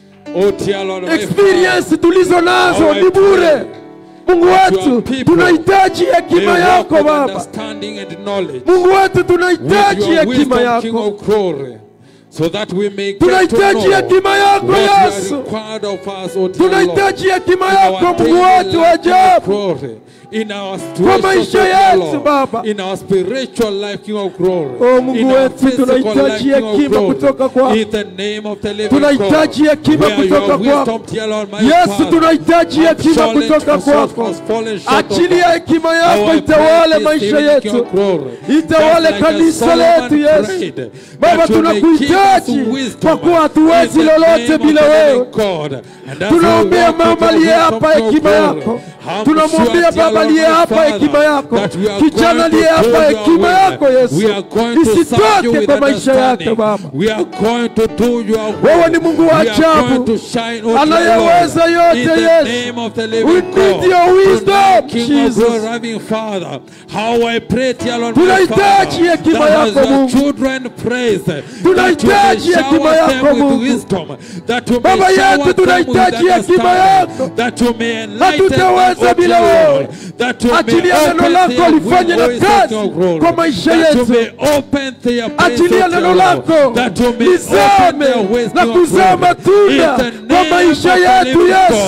Oh dear Lord, my Experience tulizo nazo How I ni bure. pray Mungu that your wetu, people tunahitaji Father, hekima may walk yako with Baba. understanding and knowledge. Mungu wetu, With tunahitaji your hekima wisdom, King yako. of glory. So that we may get to Tunahitaji know hekima yako what you are Yesu. required of us, oh dear Lord. Tunahitaji hekima In yako our Mungu daily wetu wa life, King of ajabu. glory. In our Kwa maisha situations, oh dear yetu, Lord. Baba. In our spiritual life, King of glory. Oh, Mungu In our wetu, physical tunahitaji life, King of hekima glory. kutoka kwako. In the name of the living Tunahitaji God. hekima Where kutoka your wisdom, kwako. dear Lord, my Yesu, Father, tunahitaji has hekima fallen kutoka short- kwako. has fallen short of Achilia us. hekima How yako I itawale pray this maisha evening, King yetu. of glory. Itawale Just like kanisa Solomon letu, Yesu. prayed, Baba, that you may give us tunakuhitaji wisdom kwa kuwa hatuwezi in the lolote name of bila the wewe. living God. And as we Tunaombea walk with mama your aliye wisdom, hapa King of hekima glory, yako. I'm Tunamwombea sure, dear baba Lord, aliye my hapa Father, hekima yako. that we are Kijana going aliye to hapa do your hekima will. yako Yesu. We are going to serve you Isitoke with kwa maisha yake understanding. Baba. We are going to do your will. Wewe ni Mungu wa We are ajabu. going to shine, oh dear Anayeweza Lord, yote, in the Yesu. name of the We living need God. your wisdom, Tonight, King Jesus. of glory, loving Father, how I pray, dear Lord, my Tunahitaji Father, hekima that as yako, your Mungu. children praise, that you may Tunahitaji hekima shower yako, them Mungu. with wisdom, that you Baba may shower yetu, them with tunahitaji hekima yako. understanding, that you may enlighten them, Hatutaweza oh bila dear wewe. Lord, that you may Achilia neno open lako their lifanye na windows kazi of glory, kwa maisha that you yetu. may open their places, Achilia oh dear neno Lord, lako that you may lizame open their ways na of kuzaa glory. matunda In the kwa name maisha of the yetu living Yesu. God,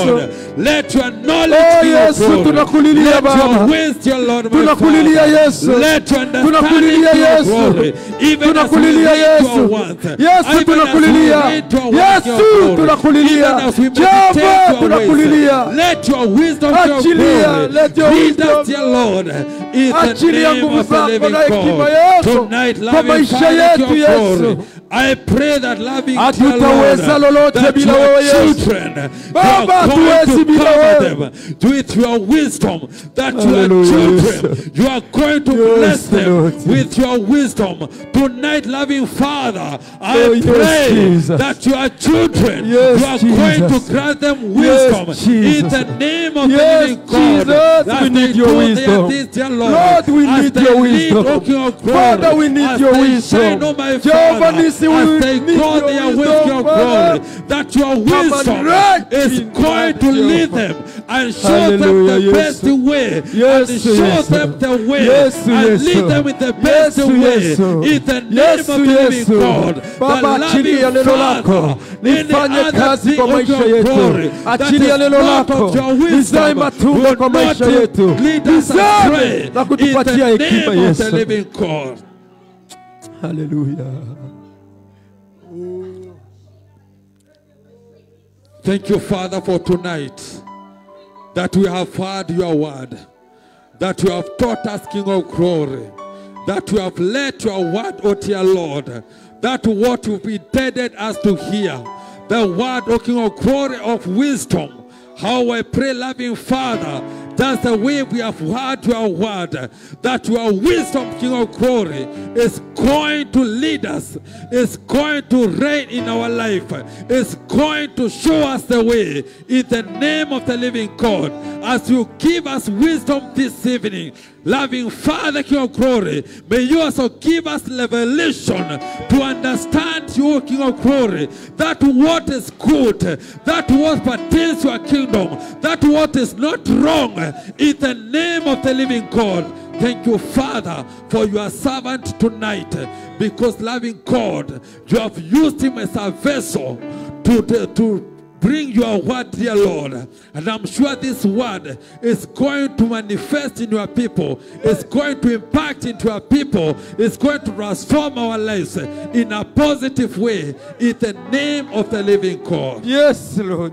Let your knowledge Oh, King of Yesu, glory. tunakulilia Let Baba. your wisdom, Lord, my Tunakulilia Father. Yesu. Let your understanding Tunakulilia King of Yesu. glory. Even as we Tunakulilia read your Yesu. word, Yesu, even as we tunakulilia. read your word, Yesu, King of glory, tunakulilia. even as we Jehova, meditate your tunakulilia. ways, let your wisdom, King of Achilia, glory, let your lead wisdom. us, dear Lord, in the Achilia name nguvu of the zako living na hekima God. yako Tonight, kwa loving maisha Father, King yetu, of Yesu. glory, I pray that loving dear Hatutaweza Lord, lolote that bila your wewe, Yesu. children, Baba, you are hatuwezi going to bila cover wewe. them with your wisdom, that your Hallelujah, children, Yesu. you are going to Yes, bless them Lord. with your wisdom. Tonight, loving Father, I Oh, yes, pray Jesus. that your children, Yes, you are going Jesus. to grant them wisdom Yes, in Jesus. the name of Yes, the living God. Jesus, As we they need your do wisdom. their things, dear Lord, Lord, we as need they your lead, wisdom. O King of glory, Father, we need as your they wisdom. shine, O my Jehovah Father, Nissi, as we they need go your their ways, wisdom, King of Father. glory, that your wisdom right is in going God, to lead Jehovah. them and show them Hallelujah, the yes. best way Yes, and show yes. them the way Yes, and yes. lead them in the best Yes, way yes. in the name Yes, of the yes. living God. Baba, the achilia loving neno lako. Father, Lifanye any other kazi thing kwa of maisha your yetu. glory that Achilia is neno not lako. of your Lizae wisdom matunda will kwa not maisha yetu. lead us Lizae astray na in kutupatia the hekima, name of the Yesu. living God. Hallelujah. Thank you, Father, for tonight that we have heard your word, that you have taught us, King of glory, that you have let your word, O dear Lord, that what you've intended us to hear, the word, O King of glory, of wisdom. How I pray, loving Father, that's the way we have heard your word, that your wisdom, King of glory, is going to lead us, is going to reign in our life, is going to show us the way in the name of the living God. As you give us wisdom this evening, loving Father, King of glory, may you also give us revelation to understand you, King of glory, that what is good, that what pertains to your kingdom, that what is not wrong, in the name of the living God. Thank you, Father, for your servant tonight, because loving God, you have used him as a vessel to, to, to bring your word, dear Lord. And I'm sure this word is going to manifest in your people, it's going to impact into your people, it's going to transform our lives in a positive way in the name of the living God. Yes, Lord.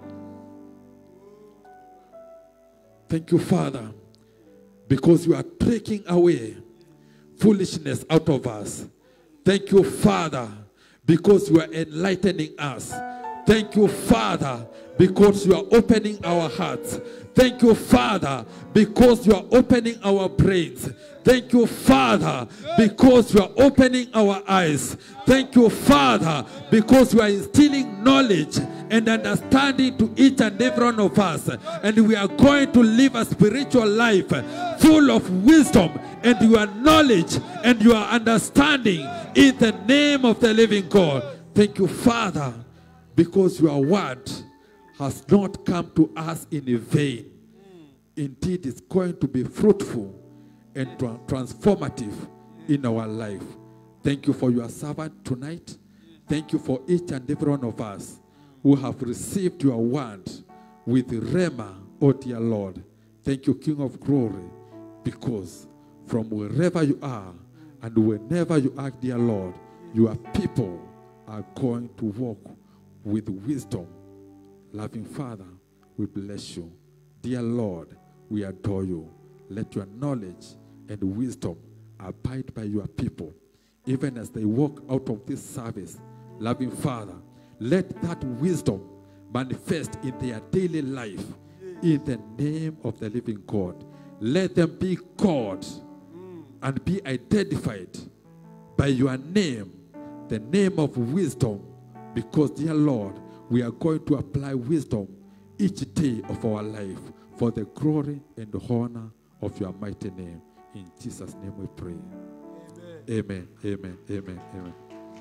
Thank you, Father, because you are taking away foolishness out of us. Thank you, Father, because you are enlightening us. Thank you, Father, because you are opening our hearts. Thank you, Father, because you are opening our brains. Thank you, Father, because you are opening our eyes. Thank you, Father, because you are instilling knowledge and understanding to each and every one of us. And we are going to live a spiritual life full of wisdom and your knowledge and your understanding in the name of the living God. Thank you, Father, because your word has not come to us in vain. Indeed, it's going to be fruitful and tra- transformative in our life. Thank you for your servant tonight. Thank you for each and every one of us who have received your word with Rema, O dear Lord. Thank you, King of glory, because from wherever you are and whenever you are, dear Lord, your people are going to walk with wisdom. Loving Father, we bless you. Dear Lord, we adore you. Let your knowledge and wisdom abide by your people, even as they walk out of this service. Loving Father, let that wisdom manifest in their daily life in the name of the living God. Let them be called and be identified by your name, the name of wisdom, because, dear Lord, we are going to apply wisdom each day of our life for the glory and the honor of your mighty name. In Jesus' name we pray. Amen. Amen. Amen. Amen.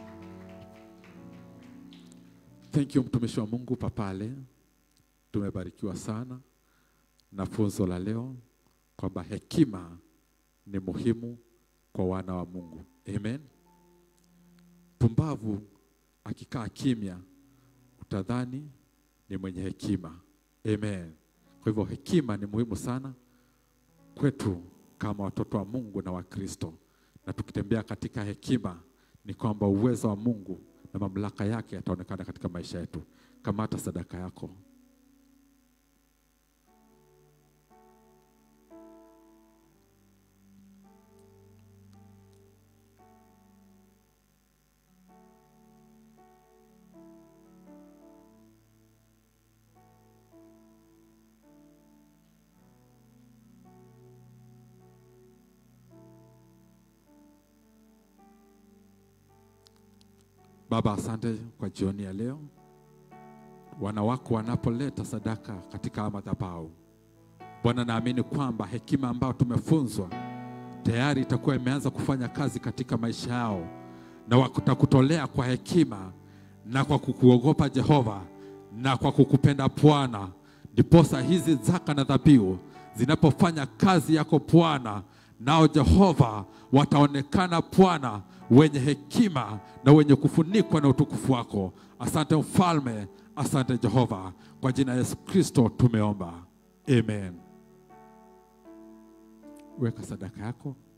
Thank you mtumishi wa Mungu Papale. Tumebarikiwa sana na funzo la leo kwamba hekima ni muhimu kwa wana wa Mungu. Amen. Pumbavu akikaa kimya utadhani ni mwenye hekima. Amen. Kwa hivyo hekima ni muhimu sana kwetu kama watoto wa Mungu na wa Kristo, na tukitembea katika hekima, ni kwamba uwezo wa Mungu na mamlaka yake yataonekana katika maisha yetu. Kamata sadaka yako. Baba, asante kwa jioni ya leo. Wana wako wanapoleta sadaka katika madhabahu, Bwana, naamini kwamba hekima ambayo tumefunzwa tayari itakuwa imeanza kufanya kazi katika maisha yao, na watakutolea kwa hekima na kwa kukuogopa Jehova na kwa kukupenda Bwana, ndiposa hizi zaka na dhabihu zinapofanya kazi yako Bwana, nao Jehova wataonekana Bwana wenye hekima na wenye kufunikwa na utukufu wako. Asante mfalme, asante Jehova, kwa jina la Yesu Kristo tumeomba, amen. Weka sadaka yako.